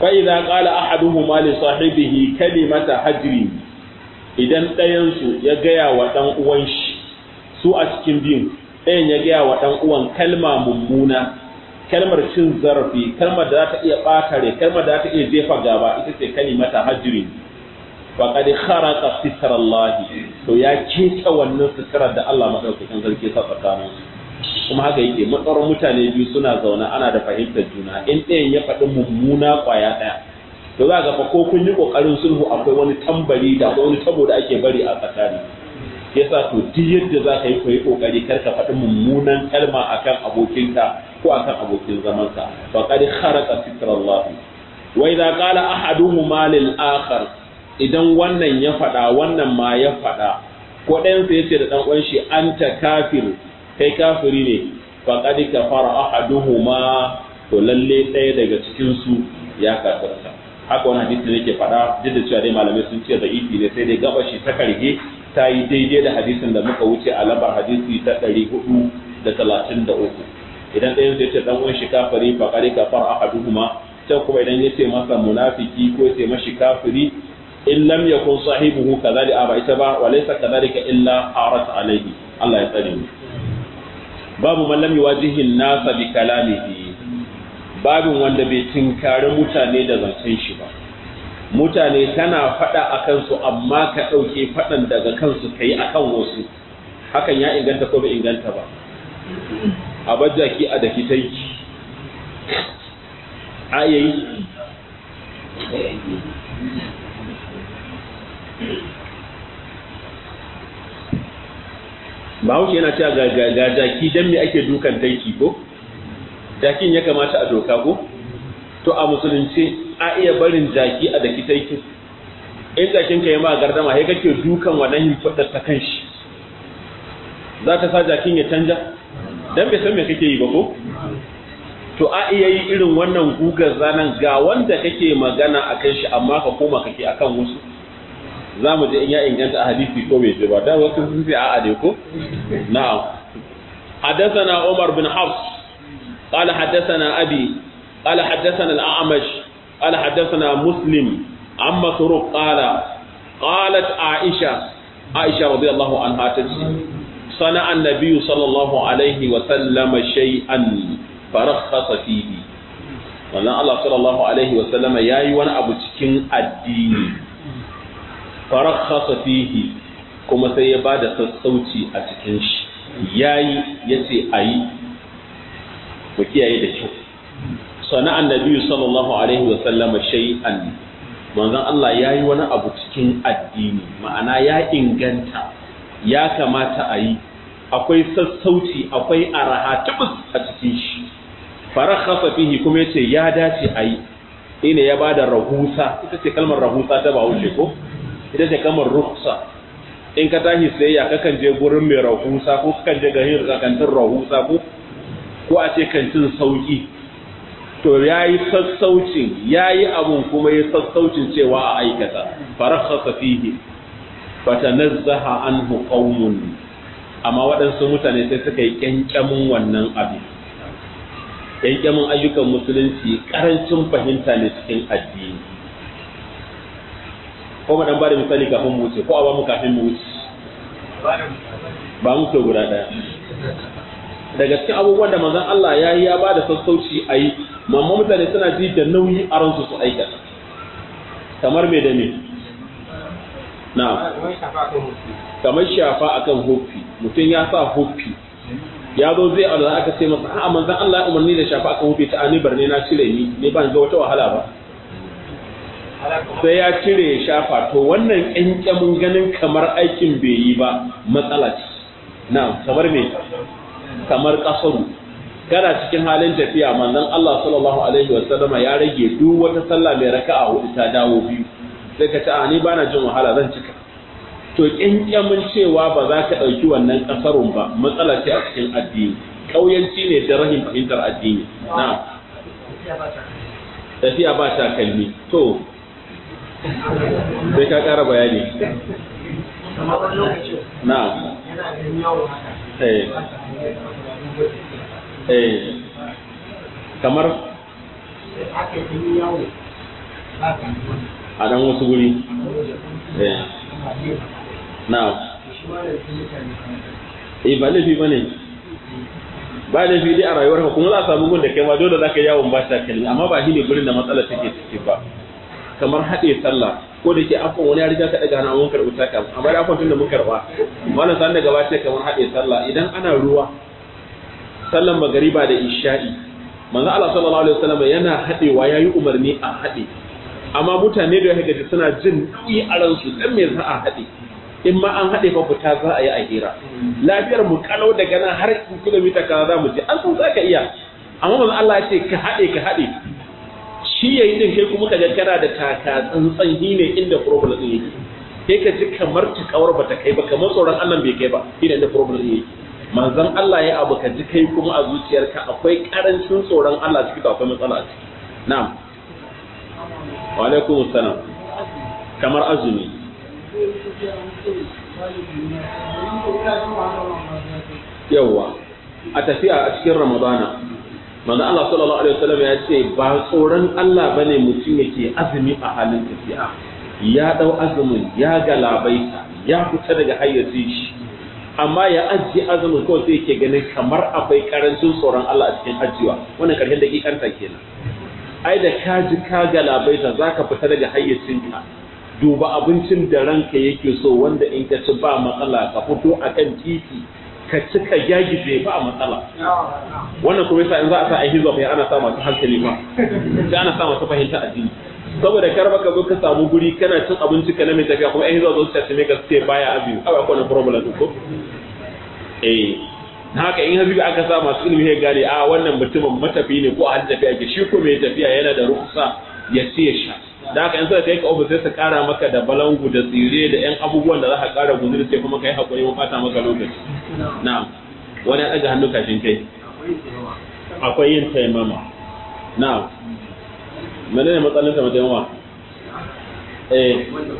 fa idza qala ahaduhuma li sahibihi kalimata hajri idan ɗayan su ya gaya wa dan uwan shi su a cikin biyun ɗayan ya gaya wa dan uwan kalma mummuna kalmar cin zarafi kalmar da za ta iya ɓata rai kalmar da za ta iya jefa gaba ita ce kalimata hajri faqad kharaqa sitra Allah to ya keta wannan sitrar da Allah madaukakin sarki sa tsakanin kuma haka yake matsaron mutane biyu suna zaune ana da fahimtar juna in ɗayan ya faɗi mummuna ƙwaya ɗaya to za ga fa ko kun yi ƙoƙarin sulhu akwai wani tambari da akwai wani tabo da ake bari a tsakani yasa to duk yadda za ka yi koyi ƙoƙari kar ka faɗi mummunan kalma akan abokinka ko akan abokin zamanka faqad kharaqa sitrallah wa idza qala ahaduhuma lil akhar idan wannan ya faɗa wannan ma ya faɗa ko ɗayan sai yace da dan uwan shi anta kafir kai kafiri ne faqad kafara ahaduhuma to lalle ɗaya daga cikin su ya kafirta haka wani hadisi ne ke faɗa duk da cewa dai malamai sun ce da'ifi ne sai dai gaba shi ta karge ta yi daidai da hadisin da muka wuce a lambar hadisi ta ɗari hudu da talatin da uku idan ɗayan zai ce ɗan uwan shi kafiri faqad kafara ahaduhuma can kuma idan ya ce masa munafiki ko ya ce mashi kafiri in lam yakun sahibuhu kadhalika aba ita ba wa laysa kadhalika illa arat alayhi Allah ya tsare mu babu man lam yuwajihi an-nasa bi kalamihi babin wanda bai tinkari mutane da zancen shi ba mutane kana fada akan su amma ka dauke fadan daga kansu kai akan wasu hakan ya inganta ko bai inganta ba a bajjaki a daki taiki ayayi bahaushe yana cewa ga jaki don me ake dukan taiki ko jakin ya kamata a doka ko to a musulunci a iya barin jaki a daki taikin in jakin ka yi ma gardama sai kake dukan wannan himfadar ta kan shi za ta sa jakin ya canja dan bai san me kake yi ba ko to a iya yi irin wannan gugar zanen ga wanda kake magana akan shi amma ka koma kake akan wasu za mu je in ya inganta a hadisi ko bai ce ba da wasu sun ce a'a ne ko na'am حدثنا عمر بن حفص قال حدثنا أبي قال حدثنا الأعمش قال حدثنا مسلم عن مسروق قال قالت عائشة عائشة رضي الله عنها تجي صنع النبي صلى الله عليه وسلم شيئا فرخص فيه wannan Allah sallallahu alaihi wa sallama yayi wani abu cikin addini farakhasa fihi kuma sai ya bada sassauci a cikin shi yayi yace ayi mu kiyaye da kyau sana annabi sallallahu alaihi wa sallama shay'an manzon Allah yayi wani abu cikin addini ma'ana ya inganta ya kamata a yi akwai sassauci akwai araha tubus a cikin shi farakhasa fihi kuma yace ya dace a yi ina ya bada rahusa ita ce kalmar rahusa ta bahaushe ko ita ce kalmar rukhsa in ka tashi sayayya kakan je gurin mai rahusa ko kakan je gahin kantin rahusa ko ko a ce kantin sauki to yayi sassaucin yayi abun kuma ya sassaucin cewa a aikata farakhasa fihi fatanazzaha anhu qaumun amma waɗansu mutane sai suka yi kyankyamin wannan abin kyankyamin ayyukan musulunci karancin fahimta ne cikin addini ko mu dan bada misali kafin mu wuce ko a ba mu kafin mu wuce ba mu to guda daya daga cikin abubuwan da manzon Allah ya yi ya bada sassauci a yi mamma mutane suna ji da nauyi a ransu su aikata kamar me da me na kamar shafa akan huffi mutum ya sa huffi ya zo zai Allah aka ce masa a'a manzon Allah ya umarni da shafa akan huffi ta ani barne na cire ni ne ban ga wata wahala ba sai ya cire ya shafa to wannan ƙyanƙyamin ganin kamar aikin bai yi ba matsala ce na kamar me kamar ƙasaru kana cikin halin tafiya manzon Allah sallallahu alaihi wasallama ya rage duk wata sallah mai raka'a hudu ta dawo biyu sai ka ce a ni bana jin wahala zan cika to ƙyanƙyamin cewa ba za ka ɗauki wannan ƙasarun ba matsala ce a cikin addini ƙauyanci ne da rahin fahimtar addini na tafiya ba takalmi to sai ka ƙara bayani na eh eh kamar a dan wasu guri eh na eh ba laifi bane ba laifi dai a rayuwarka kuma za a samu gun da kai ma dole za ka yawon ba ta kalmi amma ba shi ne gurin da matsalar take ciki ba kamar haɗe sallah ko da ke afon wani ya riga ka daga hannun mun karɓi taka amma da afon tun da mun karɓa wannan san daga bace kamar haɗe sallah idan ana ruwa sallan magariba da isha'i manzo Allah sallallahu alaihi wasallam yana haɗewa yayi umarni a haɗe amma mutane da ya gaji suna jin nauyi a ransu dan me za a haɗe in ma an haɗe fa fita za a yi a hira lafiyar mu kalau daga nan har kilomita kaza za mu je an san za ka iya amma manzo Allah ya ce ka haɗe ka haɗe shi yayi din kai kuma ka ga kana da taka tsantsan shi ne inda problem din yake sai ka ji kamar tikawar bata kai ba kamar tsoron Allah bai kai ba shi ne inda problem din yake manzon Allah ya abu ka ji kai kuma a zuciyarka akwai karancin tsoron Allah ciki akwai matsala a ciki na'am wa alaikum assalam kamar azumi yawwa a tafiya a cikin ramadana manzo Allah sallallahu alaihi wasallam ya ce ba tsoron Allah bane mutum yake azumi a halin tafiya ya dau azumin ya galabaita ya fita daga hayyacin shi amma ya ajiye azumin kawai sai yake ganin kamar akwai karancin tsoron Allah a cikin ajiwa wannan karshen dakikanta kenan ai da ka ji ka galabaita zaka fita daga hayyacinka duba abincin da ranka yake so wanda in ka ci ba matsala ka fito akan titi ka ci ka gyagije ba matsala wannan kuma yasa in za a sa a hizo fa ana sa masu hankali ba sai ana sa masu fahimta addini saboda kar baka zo ka samu guri kana cin abinci ka na mai tafiya kuma ai hizo zo ta ce ka ce baya azumi akwai akwai problem ko eh na haka in habibi aka sa masu ilimi ya gane a wannan mutumin matafi ne ko a hajji tafiya ke shi ko mai tafiya yana da ruksa ya ce sha da haka in suka kai ka ofis sai su kara maka da balangu da tsire da yan abubuwan da za ka kara guzuri sai kuma kai hakuri mun fata maka lokaci na'am wani ya daga hannu kashin kai akwai yin taimama na'am menene matsalin ta taimama eh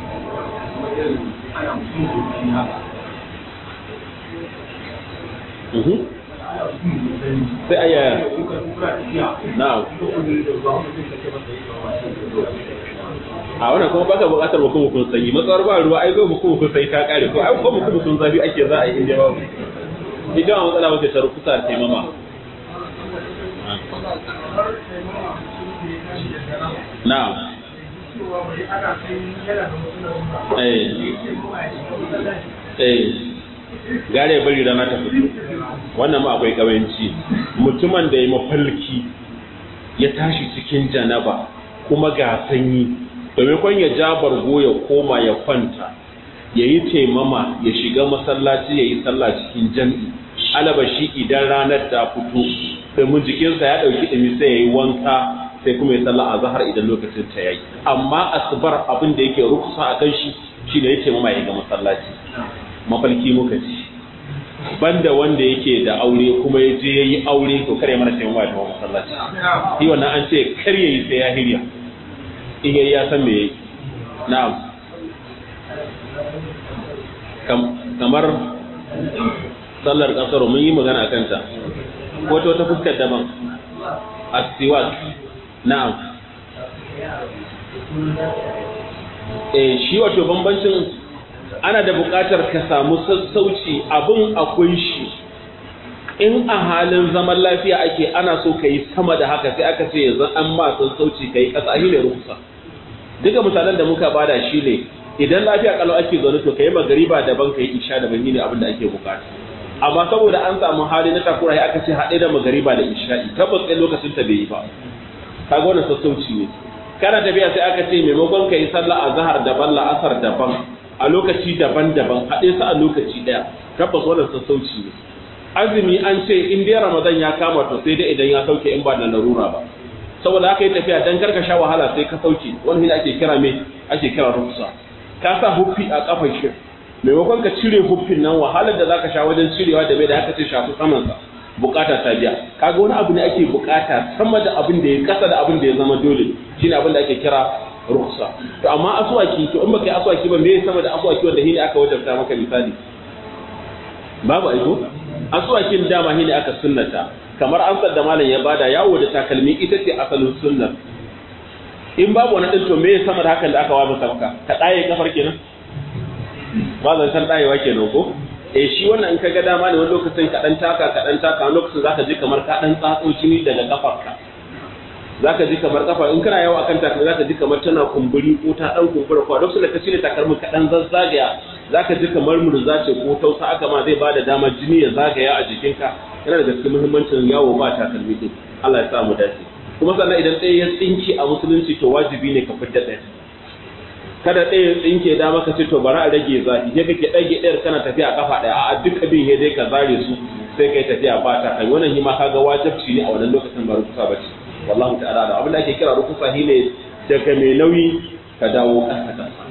sai aya na'am a wannan kuma baka buƙatar mukum kun sanyi matsawar ba ruwa ai zo mukum kun sai ta kare ko ai ko mukum kun zafi ake za a yi inda babu idan a matsala wace ta rukusa ta taimama na'am eh eh gare bari rana ta fito wannan ma akwai kawanci mutumin da ya mafalki ya tashi cikin janaba kuma ga sanyi domin ya ja bargo ya koma ya kwanta ya yi taimama ya shiga masallaci ya yi sallah cikin jam'i alaba shi idan ranar ta fito domin jikinsa ya ɗauki ɗumi sai ya yi wanka sai kuma ya sallah a zahar idan lokacin ta yayi amma asubar abin da yake rukusa a kan shi shi ne ya taimama ya ga masallaci mafalki muka ci banda wanda yake da aure kuma ya je ya yi aure to kare mana taimama da masallaci shi wannan an ce kar ya yi sai ya hirya in yayi ya san me yayi na'am kamar sallar kasaro mun yi magana a kanta ko ta wata fuskar daban astiwak na'am eh shi wato bambancin ana da buƙatar ka samu sassauci abin akwai shi in a halin zaman lafiya ake ana so ka yi sama da haka sai aka ce yanzu an ma sassauci ka yi ƙasa ne rukusa duka misalan da muka bada shi ne idan lafiya kalau ake zaune to kai magariba daban kai isha daban ne abin da ake bukata amma saboda an samu hali na takura aka ce haɗe da magariba da isha'i tabbas ɗaya lokacin ta bai yi ba kaga wannan sassauci ne kana tafiya sai aka ce maimakon ka yi sallah a zahar daban la'asar daban a lokaci daban-daban haɗe su a lokaci ɗaya tabbas wannan sassauci ne azumi an ce in dai ramadan ya kama to sai dai idan ya sauke in ba da larura ba saboda haka yi tafiya dan karka sha wahala sai ka sauke wani ne ake kira me ake kira rufsa ka sa huffi a kafan shi maimakon ka cire huffin nan wahalar da zaka sha wajen cirewa da bai da haka ce shafi saman sa bukata ta biya kaga wani abu ne ake bukata sama da abin da ya kasa da abin da ya zama dole shine abin da ake kira ruksa to amma aswaki to in baka yi aswaki ba me sama da aswaki wanda shine aka wajabta maka misali babu aiko aswakin dama shine aka sunnata kamar amsar da malam ya bada yawo da takalmi ita ce asalin sunnar in babu wani ɗin to me sama da hakan da aka wa masa maka ka ɗaye kafar kenan ba zan san ɗayewa kenan ko eh shi wannan in ka ga dama ne wani lokacin ka ɗan taka ka ɗan taka wani lokacin zaka ji kamar ka ɗan tsatso jini daga kafarka zaka ji kamar kafa in kana yawo akan takalmi zaka ji kamar tana kumburi ko ta ɗan kumbura ko lokacin da ka cire takalmin ka ɗan zazzagaya zaka ji kamar murza ce ko tausa aka ma zai bada dama jini ya zagaya a jikinka yana da gaske muhimmancin yawo ba takalmi din Allah ya sa mu dace kuma sannan idan ɗaya ya tsinke a musulunci to wajibi ne ka fidda ɗaya kada ɗaya ya tsinke da maka ce to bari a rage zafi sai kake ɗage ɗayar kana tafiya a kafa ɗaya a duka bin dai ka zare su sai kai tafiya ba ta kai wannan hima kaga wajibci ne a wannan lokacin ba rukusa ba ce wallahu ta'ala da abin da ake kira rukusa shine daga mai nauyi ka dawo ƙasa ƙasa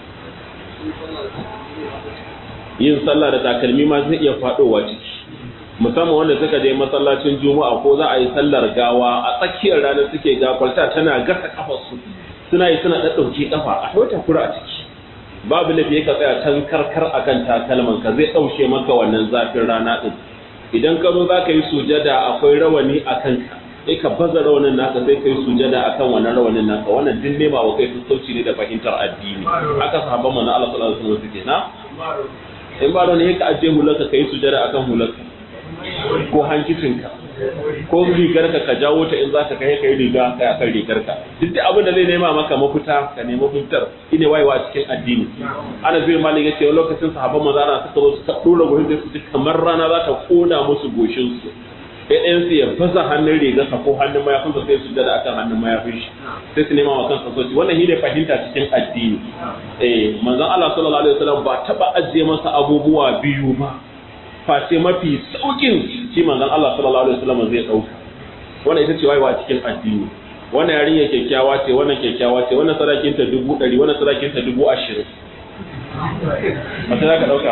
yin sallah da takalmi ma zai iya faɗowa ciki musamman wanda suka je masallacin juma'a ko za a yi sallar gawa a tsakiyar ranar suke gafarta tana gasa kafarsu suna yi suna ɗaɗɗauke kafa a kawai takura a ciki babu lafi ka tsaya can karkar akan takalman ka zai ɗauke maka wannan zafin rana ɗin idan ka zo za ka yi sujada akwai rawani a kanka sai ka baza rawanin naka sai ka yi sujada akan wannan rawanin naka wannan din nema wa kai sassauci ne da fahimtar addini haka sahabban manzon Allah sallallahu alaihi wasallam suke na in ba ne ka ajiye hularka ka yi sujada akan hularka ko hankicinka ko rigarka ka jawo ta in za ka kai kai riga kai akan rigarka duk da abin da zai nema maka mafita ka nemi mafitar ine wayewa cikin addini ana zai malin yace wani lokacin sahabban manzo ana suka zo suka dora gurin da su kamar rana za ta kona musu goshin su sai ɗayan su ya baza hannun rigarsa ko hannun mayafinsa sai su dada akan hannun mayafin shi sai su nema wa kansa soci wannan shine fahimta cikin addini eh manzon Allah sallallahu alaihi wasallam ba taba ajiye masa abubuwa biyu ba face mafi saukin shi manzon Allah sallallahu alaihi wasallam zai dauka wannan ita ce wayewa cikin addini wannan yarinya kyakkyawa ce wannan kyakkyawa ce wannan sadakin ta dubu ɗari wannan sadakin ta dubu ashirin Mace za ka ɗauka?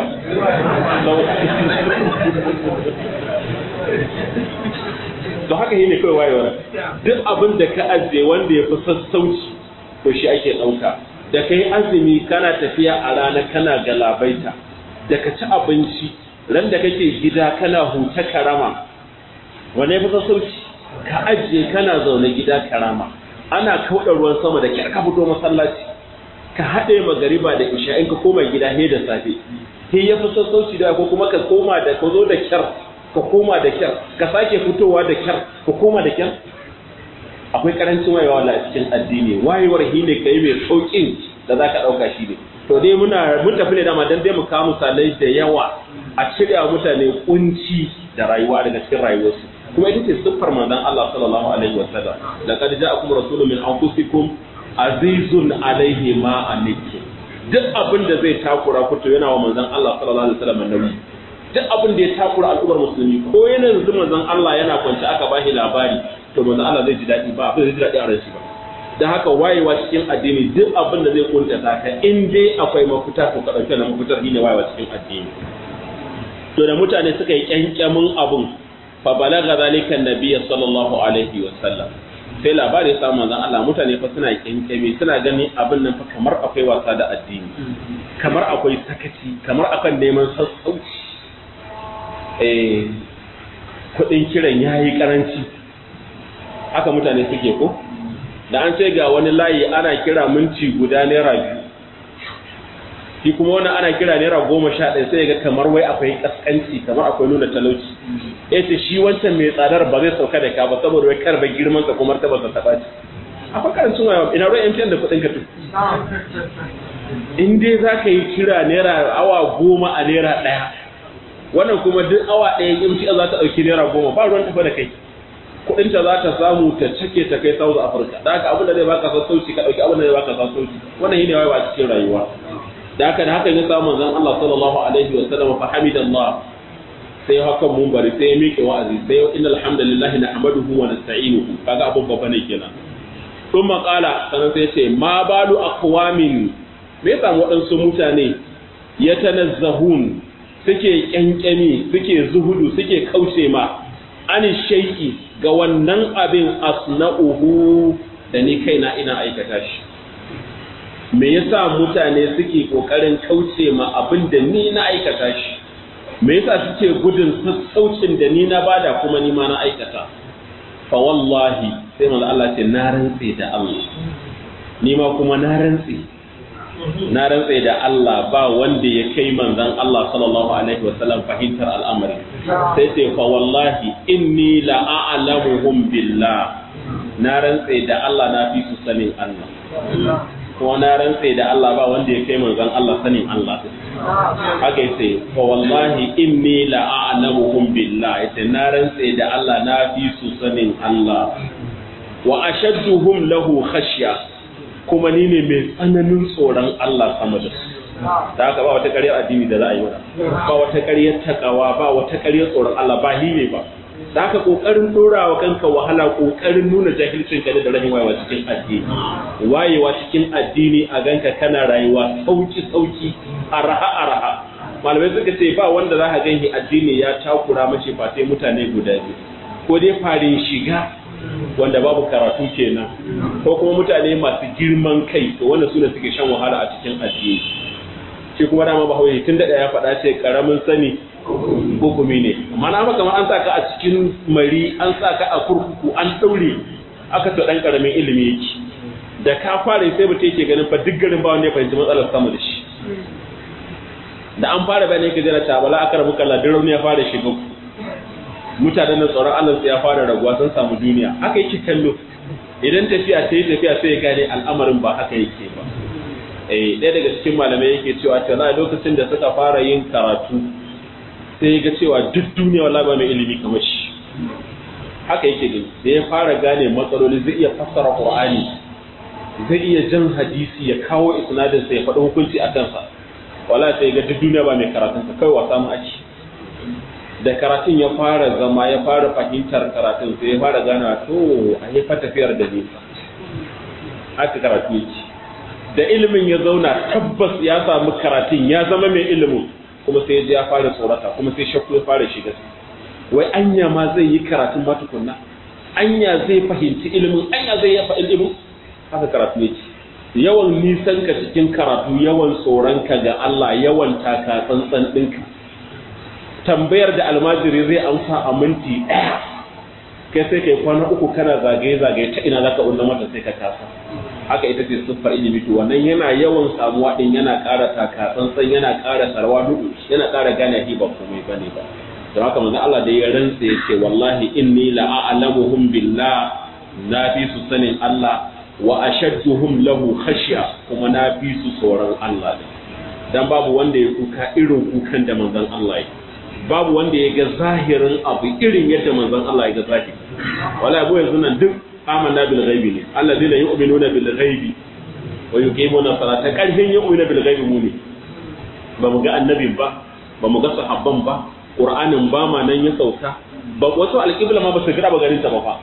To haka yi ne kawai wayewar. Duk abin da ka ajiye wanda ya fi sassauci, to shi ake ɗauka. Da ka yi azumi kana tafiya a rana kana galabaita, da ka ci abinci, ran da kake gida kana huta karama, wane ya fi sassauci? Ka ajiye kana zaune gida karama. Ana kauɗa ruwan sama da kyar ka fito masallaci. ka haɗe magariba da isha in ka koma gida he da safe he ya fi sassauci da ko kuma ka koma da ka zo da kyar ka koma da kyar ka sake fitowa da kyar ka koma da kyar akwai karancin wayewa a cikin addini wayewar hi ne kai mai saukin da za ka ɗauka shi ne to dai muna mun tafi ne dama dan dai mu kawo misalai da yawa a cire mutane kunci da rayuwa daga cikin rayuwarsu kuma ita ce siffar manzon Allah sallallahu alaihi wasallam laqad ja'akum rasulun min anfusikum azizun alaihi ma anittu duk abin da zai takura ku to yana wa manzon Allah sallallahu alaihi wasallam nauyi duk abin da ya takura al'ummar musulmi ko yana yanzu manzon Allah yana kwance aka bashi labari to manzon Allah zai ji dadi ba abin zai ji dadi a ransa ba dan haka wayewa cikin addini duk abin da zai kunta ka in dai akwai mafita to ka dauke na mafitar shine wayewa cikin addini to da mutane suka yi kyankyamin abun fa balaga zalika nabiyyi sallallahu alaihi wasallam sai labari ya samu manzon Allah mutane fa suna kyankyame suna gani abin nan fa kamar akwai wasa da addini kamar akwai sakaci kamar akan neman sassauci eh kudin kiran yayi karanci haka mutane suke ko da an ce ga wani layi ana kira minti guda naira biyu shi kuma wannan ana kira naira goma sha ɗaya sai ga kamar wai akwai kaskanci kamar akwai nuna talauci ya ce shi wancan mai tsadar ba zai sauka da ka ba saboda wai karba girman sa kuma ta ba ta taɓa ci akwai karancin waya ina ruwan MTN da kuɗin ka tu in dai za ka yi kira naira awa goma a naira ɗaya wannan kuma duk awa ɗaya MTN za ta ɗauki naira goma ba ruwan tafa da kai kuɗin ta za ta samu ta cake ta kai South Africa da haka abin da zai baka sassauci ka ɗauki abin da zai baka sassauci wannan shine wayewa cikin rayuwa da haka da haka ya samu manzon Allah sallallahu alaihi wa sallam fa hamidallah sai hakan mun bari sai ya miƙe wa'azi sai innal hamdalillahi nahmaduhu wa nasta'inuhu kaga abun babba ne kenan sun maƙala sanan sai ce ma balu aqwamin me yasa waɗansu mutane ya tanazzahun suke kyankyami suke zuhudu suke kauce ma ani shay'i ga wannan abin asna'uhu da ni kaina ina aikata shi me yasa mutane suke kokarin kauce ma abin da ni na aikata shi me yasa suke gudun sassaucin da ni na bada kuma ni ma na aikata fa wallahi sai manzo Allah ce na rantse da Allah ni ma kuma na rantsi na rantsi da Allah ba wanda ya kai manzon Allah sallallahu alaihi wasallam fahimtar al'amari sai sai fa wallahi inni la a'lamuhum billah na rantsi da Allah na fi su sanin Allah kuma na rantse da Allah ba wanda ya kai manzon Allah sanin Allah haka yace fa wallahi inni la a'lamuhum billah yace na rantse da Allah na fi su sanin Allah wa ashadduhum lahu khashya kuma ni ne mai tsananin tsoron Allah sama da su da haka ba wata ƙaryar addini da za a yi mana ba wata ƙaryar takawa ba wata ƙaryar tsoron Allah ba ni ne ba da haka kokarin dora wa kanka wahala kokarin nuna jahilcin ka da rahin wayewa cikin addini wayewa cikin addini a ganka kana rayuwa sauki sauki araha araha malamai suka ce ba wanda za ka ganki addini ya takura mace ba sai mutane guda biyu ko dai farin shiga wanda babu karatu kenan ko kuma mutane masu girman kai to wanda su ne suke shan wahala a cikin addini shi kuma dama bahaushe tun da ya faɗa ce karamin sani hukumi ne amma na kamar an sa ka a cikin mari an sa ka a kurkuku an ɗaure aka to ɗan karamin ilimi yake da ka fara sai mutum yake ganin fa duk garin ba wanda ya fahimci matsalar sama da shi da an fara bayan yake jira ta bala aka rabu kalla duk rauni ya fara shiga mutanen da tsoron Allah sai ya fara raguwa sun samu duniya haka yake kallo idan tafiya sai tafiya sai ya gane al'amarin ba haka yake ba eh ɗaya daga cikin malamai yake cewa tana lokacin da suka fara yin karatu sai ya ga cewa duk duniya wala ba mai ilimi kamar shi haka yake gani da ya fara gane matsaloli zai iya fassara qur'ani zai iya jan hadisi ya kawo isnadin sa ya faɗi hukunci a kansa wala sai ga duk duniya ba mai karatun sa kai wasa mu aci da karatun ya fara zama ya fara fahimtar karatun sai ya fara gana to a yi tafiyar da nisa haka karatu yake da ilimin ya zauna tabbas ya samu karatun ya zama mai ilimin kuma sai ya fara tsorata kuma sai shakku ya fara shiga wai anya ma zai yi karatun ma tukunna anya zai fahimci ilimin anya zai ya fahimci ilimin haka karatu yake yawan nisan ka cikin karatu yawan tsoron ka ga Allah yawan taka tsantsan ɗinka tambayar da almajiri zai amsa a minti ɗaya kai sai kai kwana uku kana zagaye zagaye ta ina zaka unna mata sai ka kasa haka ita ce siffar ilimi to wannan yana yawan samuwa din yana ƙara taka tsantsan yana ƙara sarwa dudu yana ƙara gane hi ba komai bane ba don haka manzo Allah da ya rantsa yace wallahi inni la a'lamuhum billah na fi su sanin Allah wa ashadduhum lahu khashya kuma na fi su tsoron Allah dan babu wanda ya kuka irin kukan da manzon Allah ya babu wanda ya ga zahirin abu irin yadda manzon Allah ya ga zahiri wala abu yanzu nan duk amanna bil ghaibi ne allazina yu'minuna bil ghaibi wa yuqimuna salata karfin yu'minu bil ghaibi mu ne ba mu ga annabin ba ba mu ga sahabban ba qur'anin ba ma nan ya sauka ba wasu alqibla ma ba su gida ba garin ta ba fa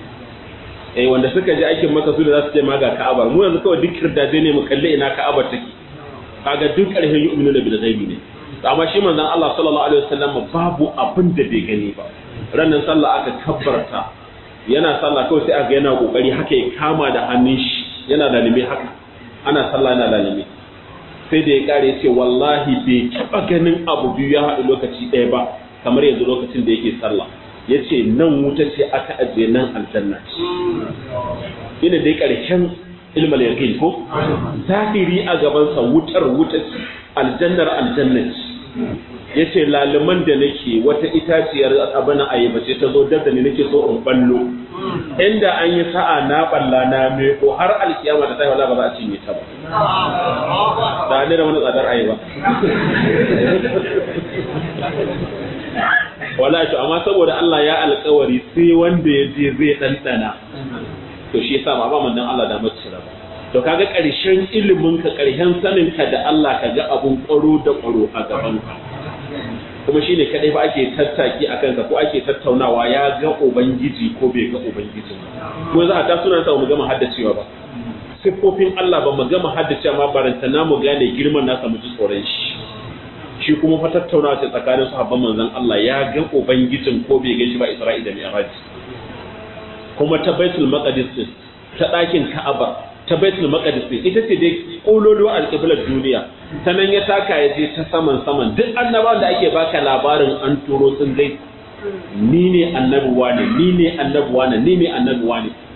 eh wanda suka ji aikin maka su da za su ce ma ga ka'aba mu yanzu kawai duk kirdaje ne mu kalle ina ka'aba take kaga duk karfin yu'minuna bil ghaibi ne amma shi manzon Allah sallallahu alaihi wasallam babu abin da bai gani ba ranan sallah aka kabbarta yana sallah kawai sai aka yana kokari haka ya kama da hannun shi yana lalime haka ana sallah yana lalime sai da ya kare ya ce wallahi bai taba ganin abu biyu ya haɗu lokaci ɗaya ba kamar yanzu lokacin da yake sallah ya ce nan wuta ce aka ajiye nan aljanna ina dai ƙarshen ilmal yaqin ko zahiri a gabansa wutar wuta aljannar aljanna ya ce laliman da nake wata itaciyar abin ayyaba ce ta zo dab da ni nake so in ballo inda an yi sa'a na balla na me ko har alkiyama da ta wala ba za a cinye ta ba da ne da wani tsadar ayyaba wala to amma saboda Allah ya alkawari sai wanda ya je zai dandana to shi yasa ba ba manzon Allah da mace ba to kaga ƙarshen ilimin ka ƙarshen sanin ka da Allah ka ga abun ƙwaro da ƙwaro a gaban ka kuma shine kadai ba ake tattaki akan ka ko ake tattaunawa ya ga ubangiji ko bai ga ubangiji ko za a ta suna sa mu gama haddacewa ba siffofin Allah ba mu gama haddacewa ma baranta na mu gane girman nasa mu ji tsoron shi shi kuma fa tattaunawa ce tsakanin sahabban manzon Allah ya ga ubangijin ko bai ga shi ba Isra'ila da Mi'raj kuma ta Baitul Maqdis ta ɗakin Ka'aba ta baitul maqdis ita ce dai kololuwa alqiblar duniya ta nan ya taka ya je ta saman saman duk annabawan da ake baka labarin an turo sun dai ni ne annabuwa ne ni ne annabuwa ne ni ne annabuwa ne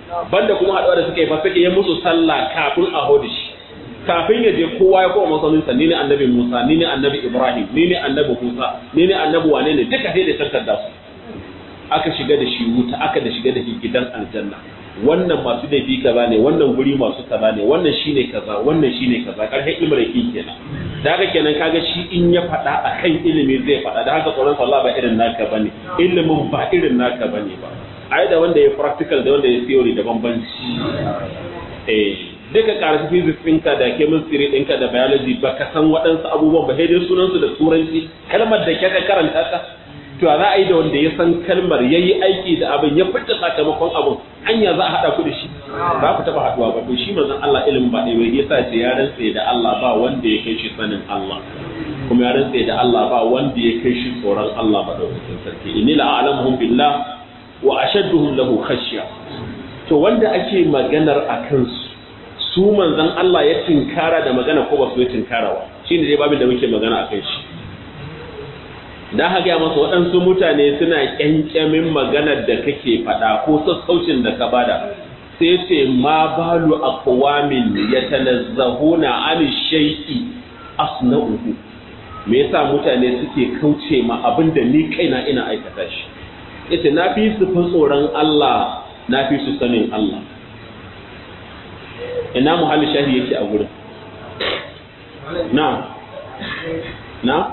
banda kuma haɗuwa da suka yi fa suka yi musu sallah kafin a hodi shi kafin ya je kowa ya koma masauninsa ni ne annabi Musa ni ne annabi Ibrahim ni ne annabi Musa ni ne annabi wane ne duka sai da tantar su aka shiga da shi wuta aka da shiga da shi gidan aljanna wannan masu laifi kaza ne wannan guri masu kaza ne wannan shine kaza wannan shine kaza karshen imraki kenan da haka kenan kaga shi in ya faɗa akan ilimi zai faɗa da haka tsoron Allah ba irin naka bane ilimin ba irin naka bane ba ai da wanda ya practical da wanda ya theory da bambanci eh duka karatu physics ɗinka da chemistry ɗinka da biology ba ka san waɗansu abubuwan ba sai dai sunansu da turanci kalmar da ka karanta ta to za a yi da wanda ya san kalmar ya yi aiki da abin ya fita sakamakon abin hanya za a haɗa ku da shi ba ku taɓa haɗuwa ba to shi manzon Allah ilimin ba ɗaya ya sa ce ya rantse da Allah ba wanda ya kai shi sanin Allah kuma ya rantse da Allah ba wanda ya kai shi tsoron Allah ba daukakin sarki inni la a'lamuhum billah wa ashadduhum lahu khashya to wanda ake maganar a kansu su manzon Allah ya tinkara da magana ko ba su ya tinkara ba shine dai babin da muke magana a kai shi da haka gaya masa waɗansu mutane suna ƙyanƙyamin maganar da kake faɗa ko sassaucin da ka bada sai ce ma balu aqwamin yatanazzahuna an shay'i asna'uhu me yasa mutane suke kauce ma abin da ni kaina ina aikata shi yace na fi su fa tsoron Allah na fi su sanin Allah ina muhalli shahi yake a gurin na na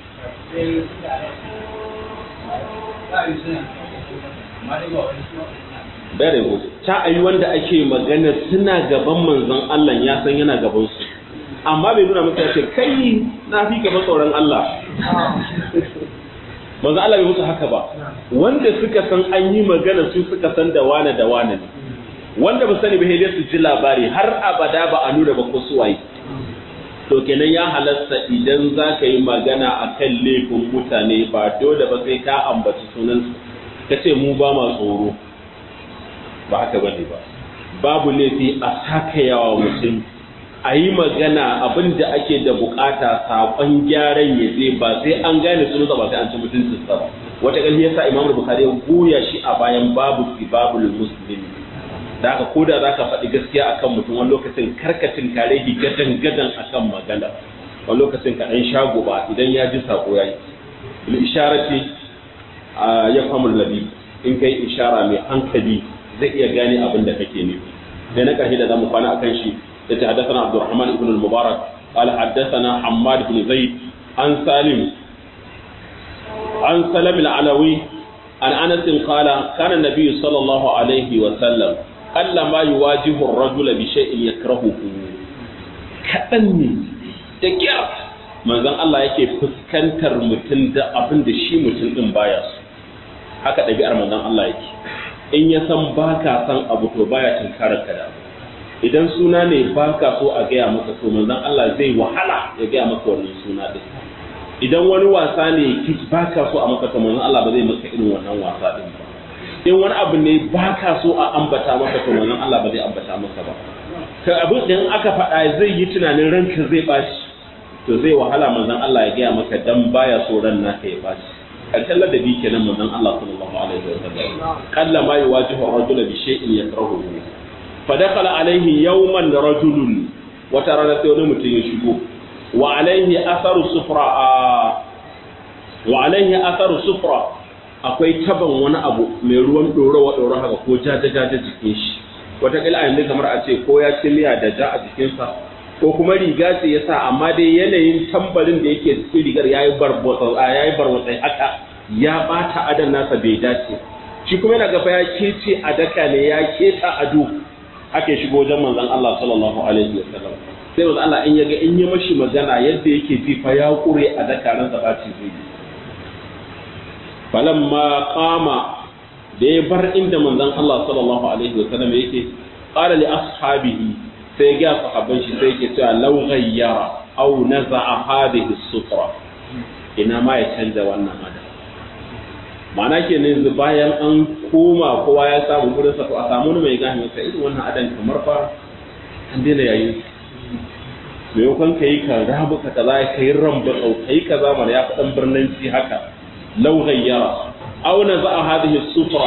Very good. Ta ayi wanda ake magana suna gaban manzon Allah ya san yana gaban su. Amma bai nuna musu ce kai na fi gaba tsoron Allah. Manzon Allah bai musu haka ba. Wanda suka san an yi magana su suka san da wane da wane ne. Wanda ba sani ba sai su ji labari har abada ba a nuna ba ko su waye. to kenan ya halasta idan za ka yi magana a kan laifin mutane ba dole ba sai ka ambaci sunansu ka ce mu ba ma tsoro ba haka ba ne ba babu laifi a saka yawa mutum a yi magana abin da ake da bukata saƙon gyaran ya je ba sai an gane sunansa ba sai an ci mutuncinsa ba wata ƙarfi yasa imam bukhari ya goya shi a bayan babu sibabul muslimi da haka ko da za ka faɗi gaskiya akan mutum wani lokacin karkacin kare shi gadan gadan akan magana wani lokacin ka ɗan shago ba idan ya ji sako ya yi bil isharati ya famu labi in kai ishara mai hankali zai iya gane abin da kake nufi da na ƙarshe da zamu kwana akan shi da ta haddathana Abdurrahman ibn al-Mubarak قال حدثنا حماد بن زيد عن سالم عن سلم العلوي عن انس قال كان النبي صلى الله عليه وسلم Allah ma yi wajihun rajula bi shay'in yakrahuhu kaɗan ne da kyar manzon Allah yake fuskantar mutum da abin da shi mutum din baya so haka ɗabi'ar manzon Allah yake in ya san baka san abu to baya tunkarar ka da abu idan suna ne baka so a gaya maka to manzon Allah zai wahala ya gaya maka wannan suna din idan wani wasa ne baka so a maka to manzon Allah ba zai maka irin wannan wasa din ba in wani abu ne ba ka so a ambata maka to manzon Allah ba zai ambata maka ba ka abin da aka faɗa zai yi tunanin ranka zai bashi to zai wahala manzon Allah ya gaya maka dan baya so ran naka ya bashi karshen ladabi kenan manzon Allah sallallahu alaihi wa sallam qalla ma yuwajihu ar-rajul bi shay'in yakrahu fa dakhala alaihi yawman rajulun wata rana sai wani mutum ya shigo wa alaihi atharu sufra wa alaihi atharu sufra akwai taban wani abu mai ruwan ɗorawa ɗora haka ko ja ja jikin shi wataƙila a yanzu kamar a ce ko ya ci miya da ja a jikinsa ko kuma riga ce ya sa amma dai yanayin tambarin da yake cikin rigar ya yi barwatsai haka ya ɓata adan nasa bai dace shi kuma yana gaba ya kece a daka ne ya keta ado ake shigo wajen manzon Allah sallallahu alaihi wa sallam sai manzon Allah in ya ga in yi mashi magana yadda yake ji fa ya kure a daka ransa ɓaci zai yi falamma qama da ya bar inda manzon Allah sallallahu alaihi wa sallam yake qala li ashabihi sai ga sahabban shi sai yake cewa law ghayyara aw naza'a hadhihi sutra ina ma ya canza wannan adam ma'ana ke ne bayan an koma kowa ya samu gurin sa to a samu mai gane masa irin wannan adam kamar fa an daina yayin maimakon ka yi ka rabu ka kaza ka yi ramba ka yi kaza mana ya faɗan birnin haka لو غير أو نزع هذه السفرة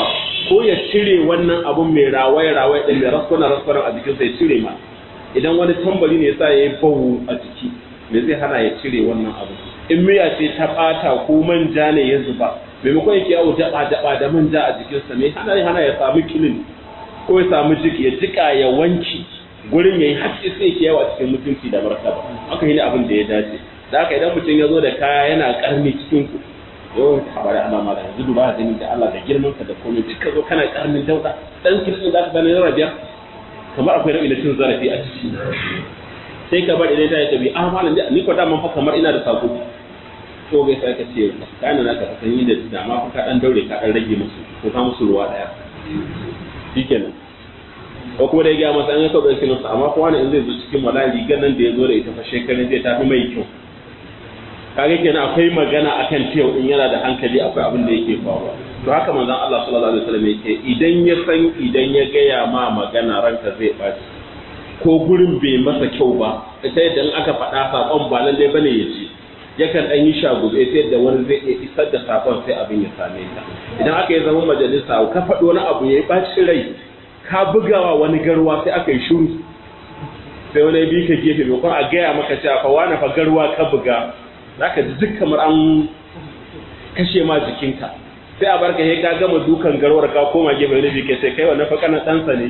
ko ya cire wannan abun mai rawaye rawaye din mai raskwana raskwana a jikin sai cire ma idan wani tambari ne yasa yayi bawu a jiki me zai hana ya cire wannan abu in miya ce ta bata ko manja ne ya zuba maimakon yake yawo daba daba da manja a jikinsa me hana hana ya samu kilin ko ya samu jiki ya jika ya wanki gurin yayi haske sai ke yawa cikin mutunci da martaba haka ne abin da ya dace da haka idan mutum ya zo da kaya yana karni cikin ku yau ta bari Allah ma da yanzu duba da da Allah da girman ka da komai duka zo kana karnin dauda dan kirkin da ka gane na rabiya kamar akwai rabi da cin zarafi a ciki sai ka bar idan ta yi tabi ah malam ni ko da man fa kamar ina da sako to bai sai ka ce kana na ka san yin da dama ka dan daure ka dan rage musu ko ka musu ruwa daya shikenan ko kuma da ya gaya masa an yaka bai sinarsa amma kowa ne in zai zo cikin wala rigar nan da ya zo da ita fa shekarun zai tafi mai kyau kaga kenan akwai magana akan tiyau in yana da hankali akwai abin da yake faruwa to haka manzon Allah sallallahu alaihi wasallam yake idan ya san idan ya gaya ma magana ranka zai baci ko gurin bai masa kyau ba ita yadda in aka faɗa sakon ba lallai bane ya ce yakan ɗan yi shagube sai yadda wani zai iya isar da sakon sai abin ya same ka idan aka yi zama majalisa ka faɗi wani abu ya yi ɓaci rai ka bugawa wani garwa sai aka yi shuru sai wani bi ka gefe mai a gaya maka cewa fa wani fa garwa ka buga za ka ji duk kamar an kashe ma jikinka sai a barka sai ka gama dukan garwar ka koma gefe wani bi sai kai wannan fa kana ɗansa ne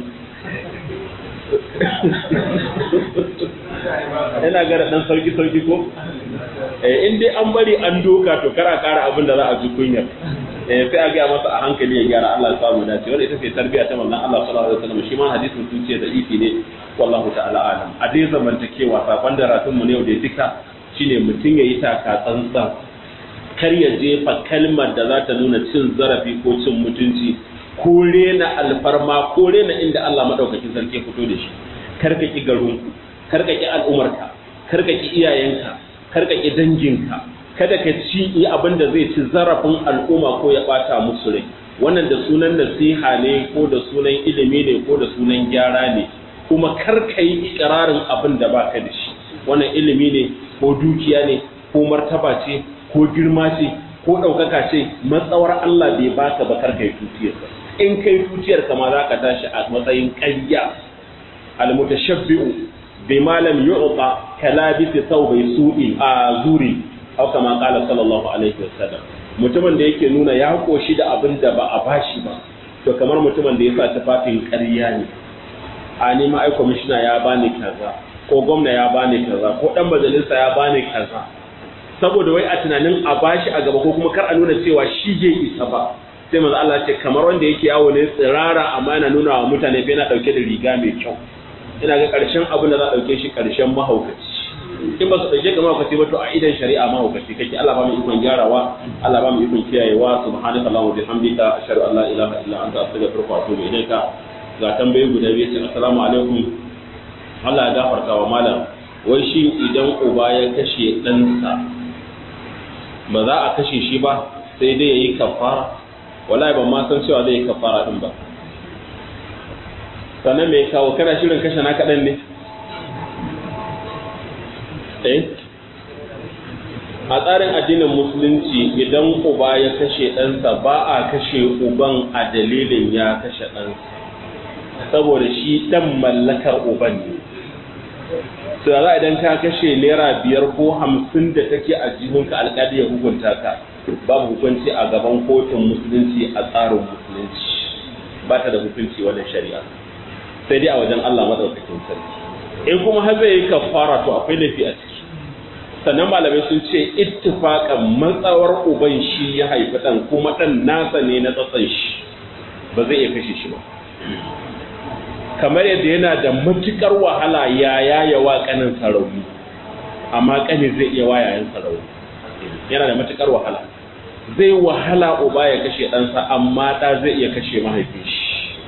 yana gara ɗan sauki sauki ko in dai an bari an doka to kara kara abin da za a ji kunyar sai a gaya masa a hankali ya gyara Allah ya samu dace wanda ita ce tarbiya ta manzon Allah sallallahu alaihi wasallam shi ma hadisin sun ce da ifi ne wallahu ta'ala alam a dai zamantakewa sakon da ratun mu ne da duka shine mutum yayi taka tsantsan kar ya jefa kalmar da za ta nuna cin zarafi ko cin mutunci ko rena alfarma ko rena inda Allah madaukakin sarki fito da shi kar ka ki garinku kar ka ki al'umarka kar ka ki iyayenka kar ka ki danginka kada ka ci yi abin da zai ci zarafin al'umma ko ya bata musu rai wannan da sunan nasiha ne ko da sunan ilimi ne ko da sunan gyara ne kuma kar ka yi ikirarin abin da baka da shi wannan ilimi ne ko dukiya ne ko martaba ce ko girma ce ko ɗaukaka ce matsawar Allah bai baka ba kar ka yi tutiyarsa in kai tutiyar kama za ka tashi a matsayin ƙarya al-mutashabbi'u bima lam yu'ta kalabisi thawbi su'i a zuri aw kama qala sallallahu alaihi wasallam mutumin da yake nuna ya koshi da abin da ba a bashi ba to kamar mutumin da ya sa tufafin ƙarya ne a ni ma ai kwamishina ya bani kaza ko gwamna ya bani kaza ko dan majalisa ya bani kaza saboda wai a tunanin a bashi a gaba ko kuma kar a nuna cewa shi je isa ba sai manzo Allah ce kamar wanda yake yawo ne tsirara amma yana nuna wa mutane bai na dauke da riga mai kyau ina ga karshen abin da za a dauke shi karshen mahaukaci in ba su ɗauke ka mahaukaci ba to a idan shari'a mahaukaci kake Allah ba mu ikon gyarawa Allah ba mu ikon kiyayewa subhanaka allahumma wa bihamdika ashhadu an la ilaha illa anta astaghfiruka wa atubu ilaika ga tambayoyi guda biyu ce assalamu alaikum Allah ya gafarta wa malam wai shi idan uba ya kashe ɗansa ba za a kashe shi ba sai dai ya yi kafara wallahi ban ma san cewa zai yi kafara din ba sannan me kawo kana shirin kashe na kaɗan ne eh a tsarin addinin musulunci idan uba ya kashe ɗansa ba a kashe uban a dalilin ya kashe ɗansa saboda shi ɗan mallakar uban ne su za idan ka kashe naira biyar ko hamsin da take a jihunka alƙali ya hukunta ka babu hukunci a gaban kotun musulunci a tsarin musulunci ba ta da hukunci wannan shari'a sai dai a wajen Allah madaukakin sarki in kuma har zai yi kafara to akwai laifi a ciki sannan malamai sun ce ittifaqan matsawar uban shi ya haifi dan kuma dan nasa ne na tsatsan shi ba zai iya kashe shi ba kamar yadda yana da matukar wahala ya yaya wa kanin sarauni amma kani zai iya wa yayan sarauni yana da matukar wahala zai wahala uba ya kashe ɗansa amma ɗa zai iya kashe mahaifin shi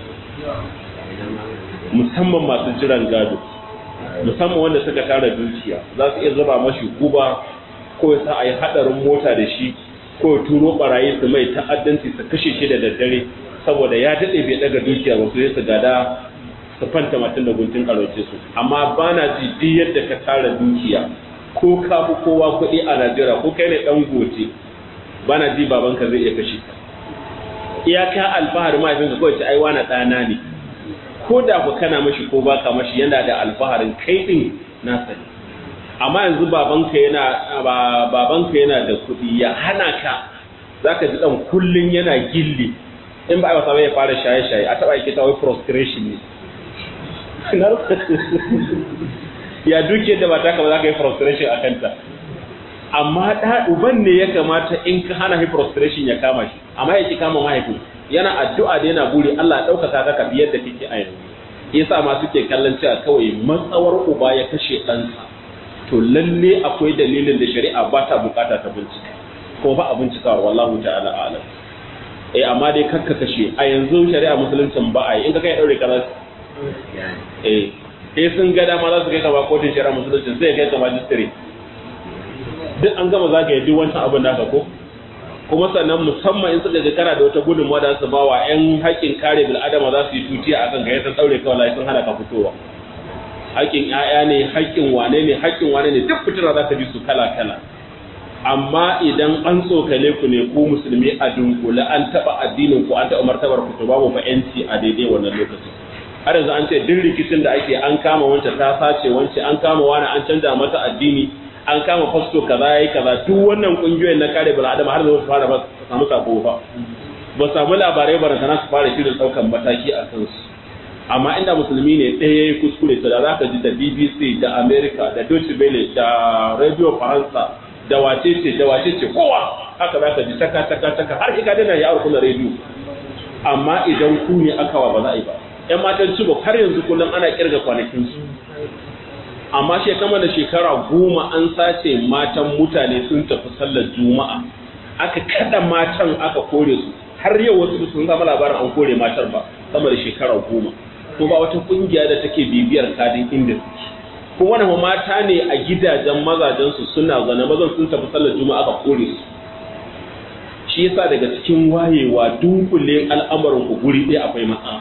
musamman masu jiran gado musamman wanda suka tara dukiya za su iya zuba mashi guba ko ya sa a yi haɗarin mota da shi ko ya turo barayi su mai ta'addanci su kashe shi da daddare saboda ya daɗe bai ɗaga dukiya ba su su gada su fanta matan da guntun ƙarauce su amma ba na ji duk yadda ka tara dukiya ko ka fi kowa kuɗi a najeriya ko kai ne ɗan gote ba na ji babanka zai iya kashe ka iyaka alfahari mahaifinka kawai ce ai wani ɗana ne ko da ku kana mashi ko baka mashi yana da alfaharin kai ɗin nasa ne amma yanzu babanka yana babanka yana da kuɗi ya hana ka zaka ji dan kullun yana gilli in ba a wasa ya fara shaye-shaye a taɓa yake tawai frustration ne ya duke da ba taka ba za ka yi frustration a kanta amma da uban ne ya kamata in ka hana shi frustration ya kama shi amma ya ki kama mahaifin yana addu'a da yana buri Allah ɗaukaka ka biyar da kake a yanzu yasa ma suke kallon cewa kawai matsawar uba ya kashe ɗansa to lalle akwai dalilin da shari'a ba ta bukata ta bincika ko ba a bincikawa wallahu ta'ala alam eh amma dai kakka kashe a yanzu shari'a musuluncin ba a yi in ka kai daure kaza eh eh sun ga dama za su kai kama kotun shari'a musuluncin sai kai kama magistrate duk an gama zagaye duk wancan abin naka ko kuma sannan musamman in suka ga kana da wata gudunmawa da su bawa yan haƙƙin kare bil'adama za su yi tutiya akan ga yadda daure kawai sun hana ka fitowa haƙƙin ƴaƴa ne haƙƙin wane ne haƙƙin wane ne duk fitina za ka ji su kala kala amma idan an tsokale ku ne ku musulmi a dunkule an taɓa addinin ku an taɓa martabar ku to babu fa yanci a daidai wannan lokacin har yanzu an ce duk rikicin da ake an kama wancan ta sace wance an kama wani an canza mata addini an kama fasto kaza yayi kaza duk wannan kungiyoyin na kare bil adama har da su fara ba su samu sako ba ba samu labarai ba sana su fara shirin daukan mataki a kansu amma inda musulmi ne ɗaya yayi kuskure to da zaka ji da BBC da America da Deutsche Welle da Radio Faransa da wace ce da wace ce kowa haka zaka ji taka taka taka har kika dana ya aure kuna radio amma idan ku ne aka wa ba za a yi ba yan matan cibo har yanzu kullum ana kirga kwanakin su amma shekama da shekara goma an sace matan mutane sun tafi sallar juma'a aka kada matan aka kore su har yau wasu sun zama labarin an kore matar ba sama da shekara goma ko ba wata kungiya da take bibiyar kadin inda suke kuma wannan mata ne a gidajen mazajen su suna zana mazan sun tafi sallar juma'a aka kore su shi yasa daga cikin wayewa dunkule al'amarin ku guri ɗaya akwai matsala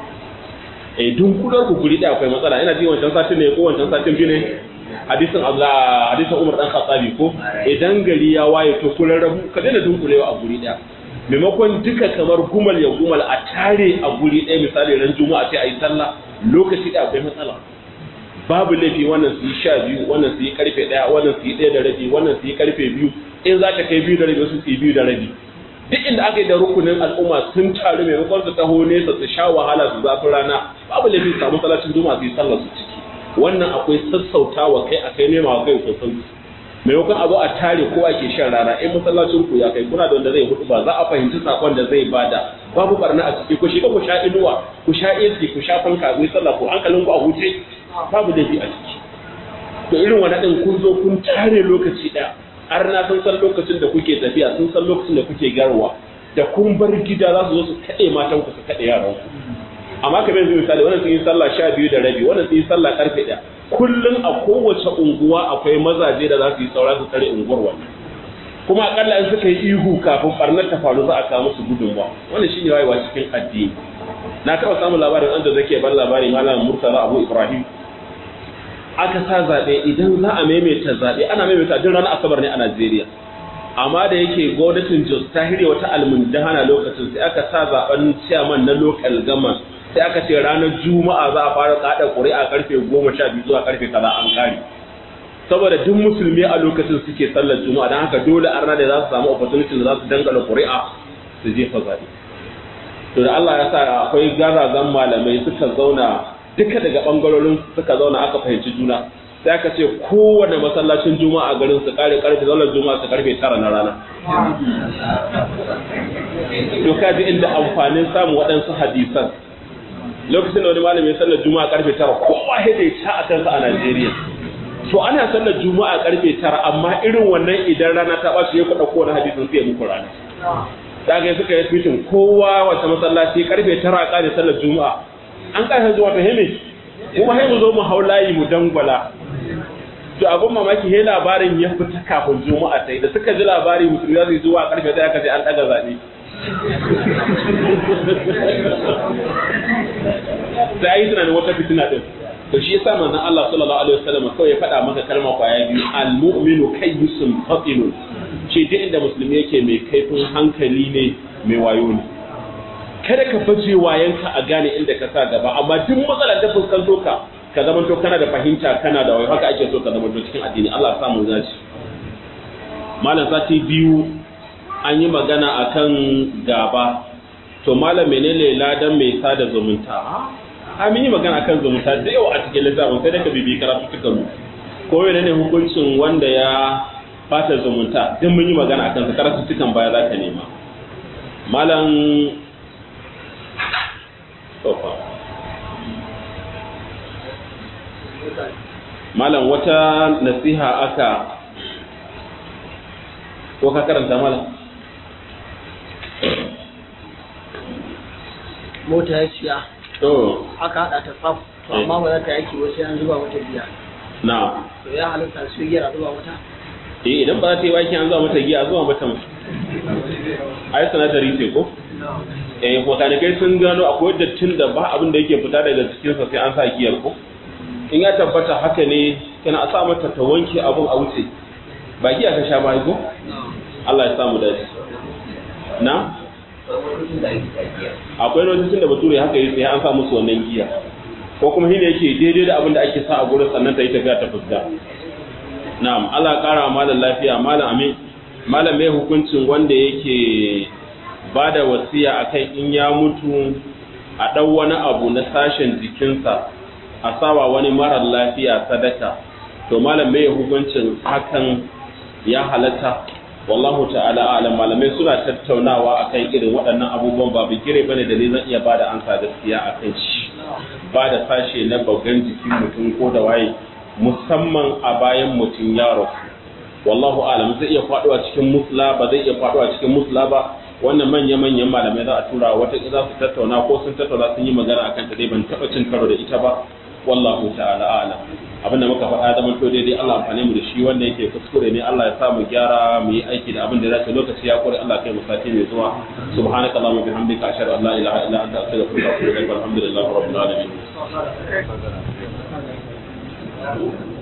eh dunkular ku guri ɗaya akwai matsala ina ji wancan satin ne ko wancan satin biyu ne hadisin Allah hadisin Umar dan Khattabi ko idan gari ya waye to kun rabu ka daina dunkulewa a guri ɗaya maimakon duka kamar gumal ya gumal a tare a guri ɗaya misali ran juma'a sai a yi sallah lokaci da akwai matsala babu laifi wannan su yi sha biyu wannan su yi karfe ɗaya wannan su yi ɗaya da rabi wannan su yi karfe biyu in za ka kai biyu da rabi wasu su yi biyu da rabi duk inda aka yi da rukunin al'umma sun taru maimakon su taho nesa su sha wahala su zafin rana babu laifi su samu salacin juma'a su yi sallar su ciki wannan akwai sassautawa kai a kai nema wa kai sosai maimakon a zo a tare ko ake shan rana in masallacin ku ya kai kuna da wanda zai hudu ba za a fahimci sakon da zai bada babu barna a ciki ku shiga ku sha inuwa ku sha AC ku sha fanka ku yi sallah ku hankalin ku a huce babu laifi a ciki to irin wani din kun zo kun tare lokaci daya har na sun san lokacin da kuke tafiya sun san lokacin da kuke garwa da kun bar gida za su zo su kaɗe matan ku su kaɗe yaran ku amma kamar yanzu misali wannan sun yi sallah sha biyu da rabi wannan sun yi sallah karfe ɗaya kullum a kowace unguwa akwai mazaje da za su yi saura su tsare unguwar wannan kuma akalla in suka yi ihu kafin barnar ta faru za a kawo musu gudunmuwa wannan shine wayewa cikin addini na taɓa samun labarin an da zake ban labari malam murtala abu ibrahim aka sa zaɓe idan za a maimaita zaɓe ana maimaita duk ranar asabar ne a najeriya amma da yake gwamnatin jos ta hire wata almundahana lokacin sai aka sa zaɓen ciyaman na lokal gama sai aka ce ranar juma'a za a fara kada ƙuri'a karfe goma sha biyu zuwa karfe kaza an kare saboda duk musulmi a lokacin suke sallar juma'a don haka dole arna da za su samu opportunity da za su dangana ƙuri'a su jefa zaɓe to da Allah ya sa akwai garazan malamai suka zauna duka daga bangarorin suka zauna aka fahimci juna sai aka ce kowane masallacin juma'a garin su kare karfe zaunar juma'a su karfe tara na rana to kaji inda amfanin samun waɗansu hadisan lokacin da wani malami ya sallar juma'a karfe tara kowa ya da ta a kansa a Najeriya to ana sallar juma'a karfe tara amma irin wannan idan rana ta ɓaci ya kuɗa kowane hadisin sai ya muku rana da ga suka yi fitin kowa wata masallaci karfe tara a ƙare sallar juma'a an ƙarfe zuwa ta heme kuma sai mu zo mu hau layi mu dangwala to abin mamaki he labarin ya fita kafin juma'a ta da suka ji labari musulmi za su yi zuwa karfe ɗaya aka ce an ɗaga zaɓe sai yi tunanin wata fitina din to shi yasa manzon Allah sallallahu alaihi wasallam kawai ya faɗa maka kalma kwaya biyu al-mu'minu kayyisun fatinun ce duk inda musulmi yake mai kaifin hankali ne mai wayo ne kada ka baje wayanka a gane inda ka sa gaba amma duk matsalar da fuskanto ka ka zama to kana da fahimta kana da wai haka ake so ka zama to cikin addini Allah ya samu zaci malam sati biyu an yi magana akan gaba to malam menene ladan mai sada zumunta a mun yi magana akan zumunta da yawa a cikin littafin sai da ka bibi karatu tukan mu ko menene hukuncin wanda ya fata zumunta duk mun yi magana akan sa karatu tukan baya za ka nema malam tofa malam wata nasiha aka ko ka karanta malam mota ya siya to aka hada ta tsaf to amma ba za ta yaki wasu yan zuba mata biya na to ya halitta su yi a zuba mata eh idan ba za ta yi baki an zuwa mata giya zuwa mata mu ai sanadari ce ko eh botanikai sun gano akwai dattin da ba abin da yake fita daga cikin sa sai an sa giyar ko in ya tabbata haka ne kana a sa mata ta wanke abun a wuce ba giya ka sha ba ko Allah ya samu dace na akwai lokacin da bature haka yi sai an sa musu wannan giya ko kuma shine yake daidai da abin da ake sa a gurin sannan ta yi tafiya ta fuska na'am Allah ya kara malam lafiya malam amin malam mai hukuncin wanda yake ba da wasiya akan in ya mutu a ɗau wani abu na sashen jikinsa a sawa wani marar lafiya sadaka to malam mai hukuncin hakan ya halatta wallahu ta'ala alam malamai suna tattaunawa akan irin waɗannan abubuwan ba bigire bane da ne zan iya bada ansa gaskiya akan shi ba da sashe na baugan jikin mutum ko da waye musamman a bayan mutum ya rasu wallahu alam zai iya faɗuwa cikin musla ba zai iya faɗuwa cikin musla ba wannan manya-manyan malamai za a tura wata za su tattauna ko sun tattauna sun yi magana akan ta dai ban taɓa cin karo da ita ba wallahu ta'ala a'lam abinda muka faɗa zaman to daidai Allah amfane mu da shi wanda yake kuskure ne Allah ya sa mu gyara mu yi aiki da abin da zai lokaci ya kore Allah kai mu sati mai zuwa subhanaka allahumma bihamdika ashhadu an la ilaha illa anta astaghfiruka wa atubu ilaik walhamdulillahi rabbil alamin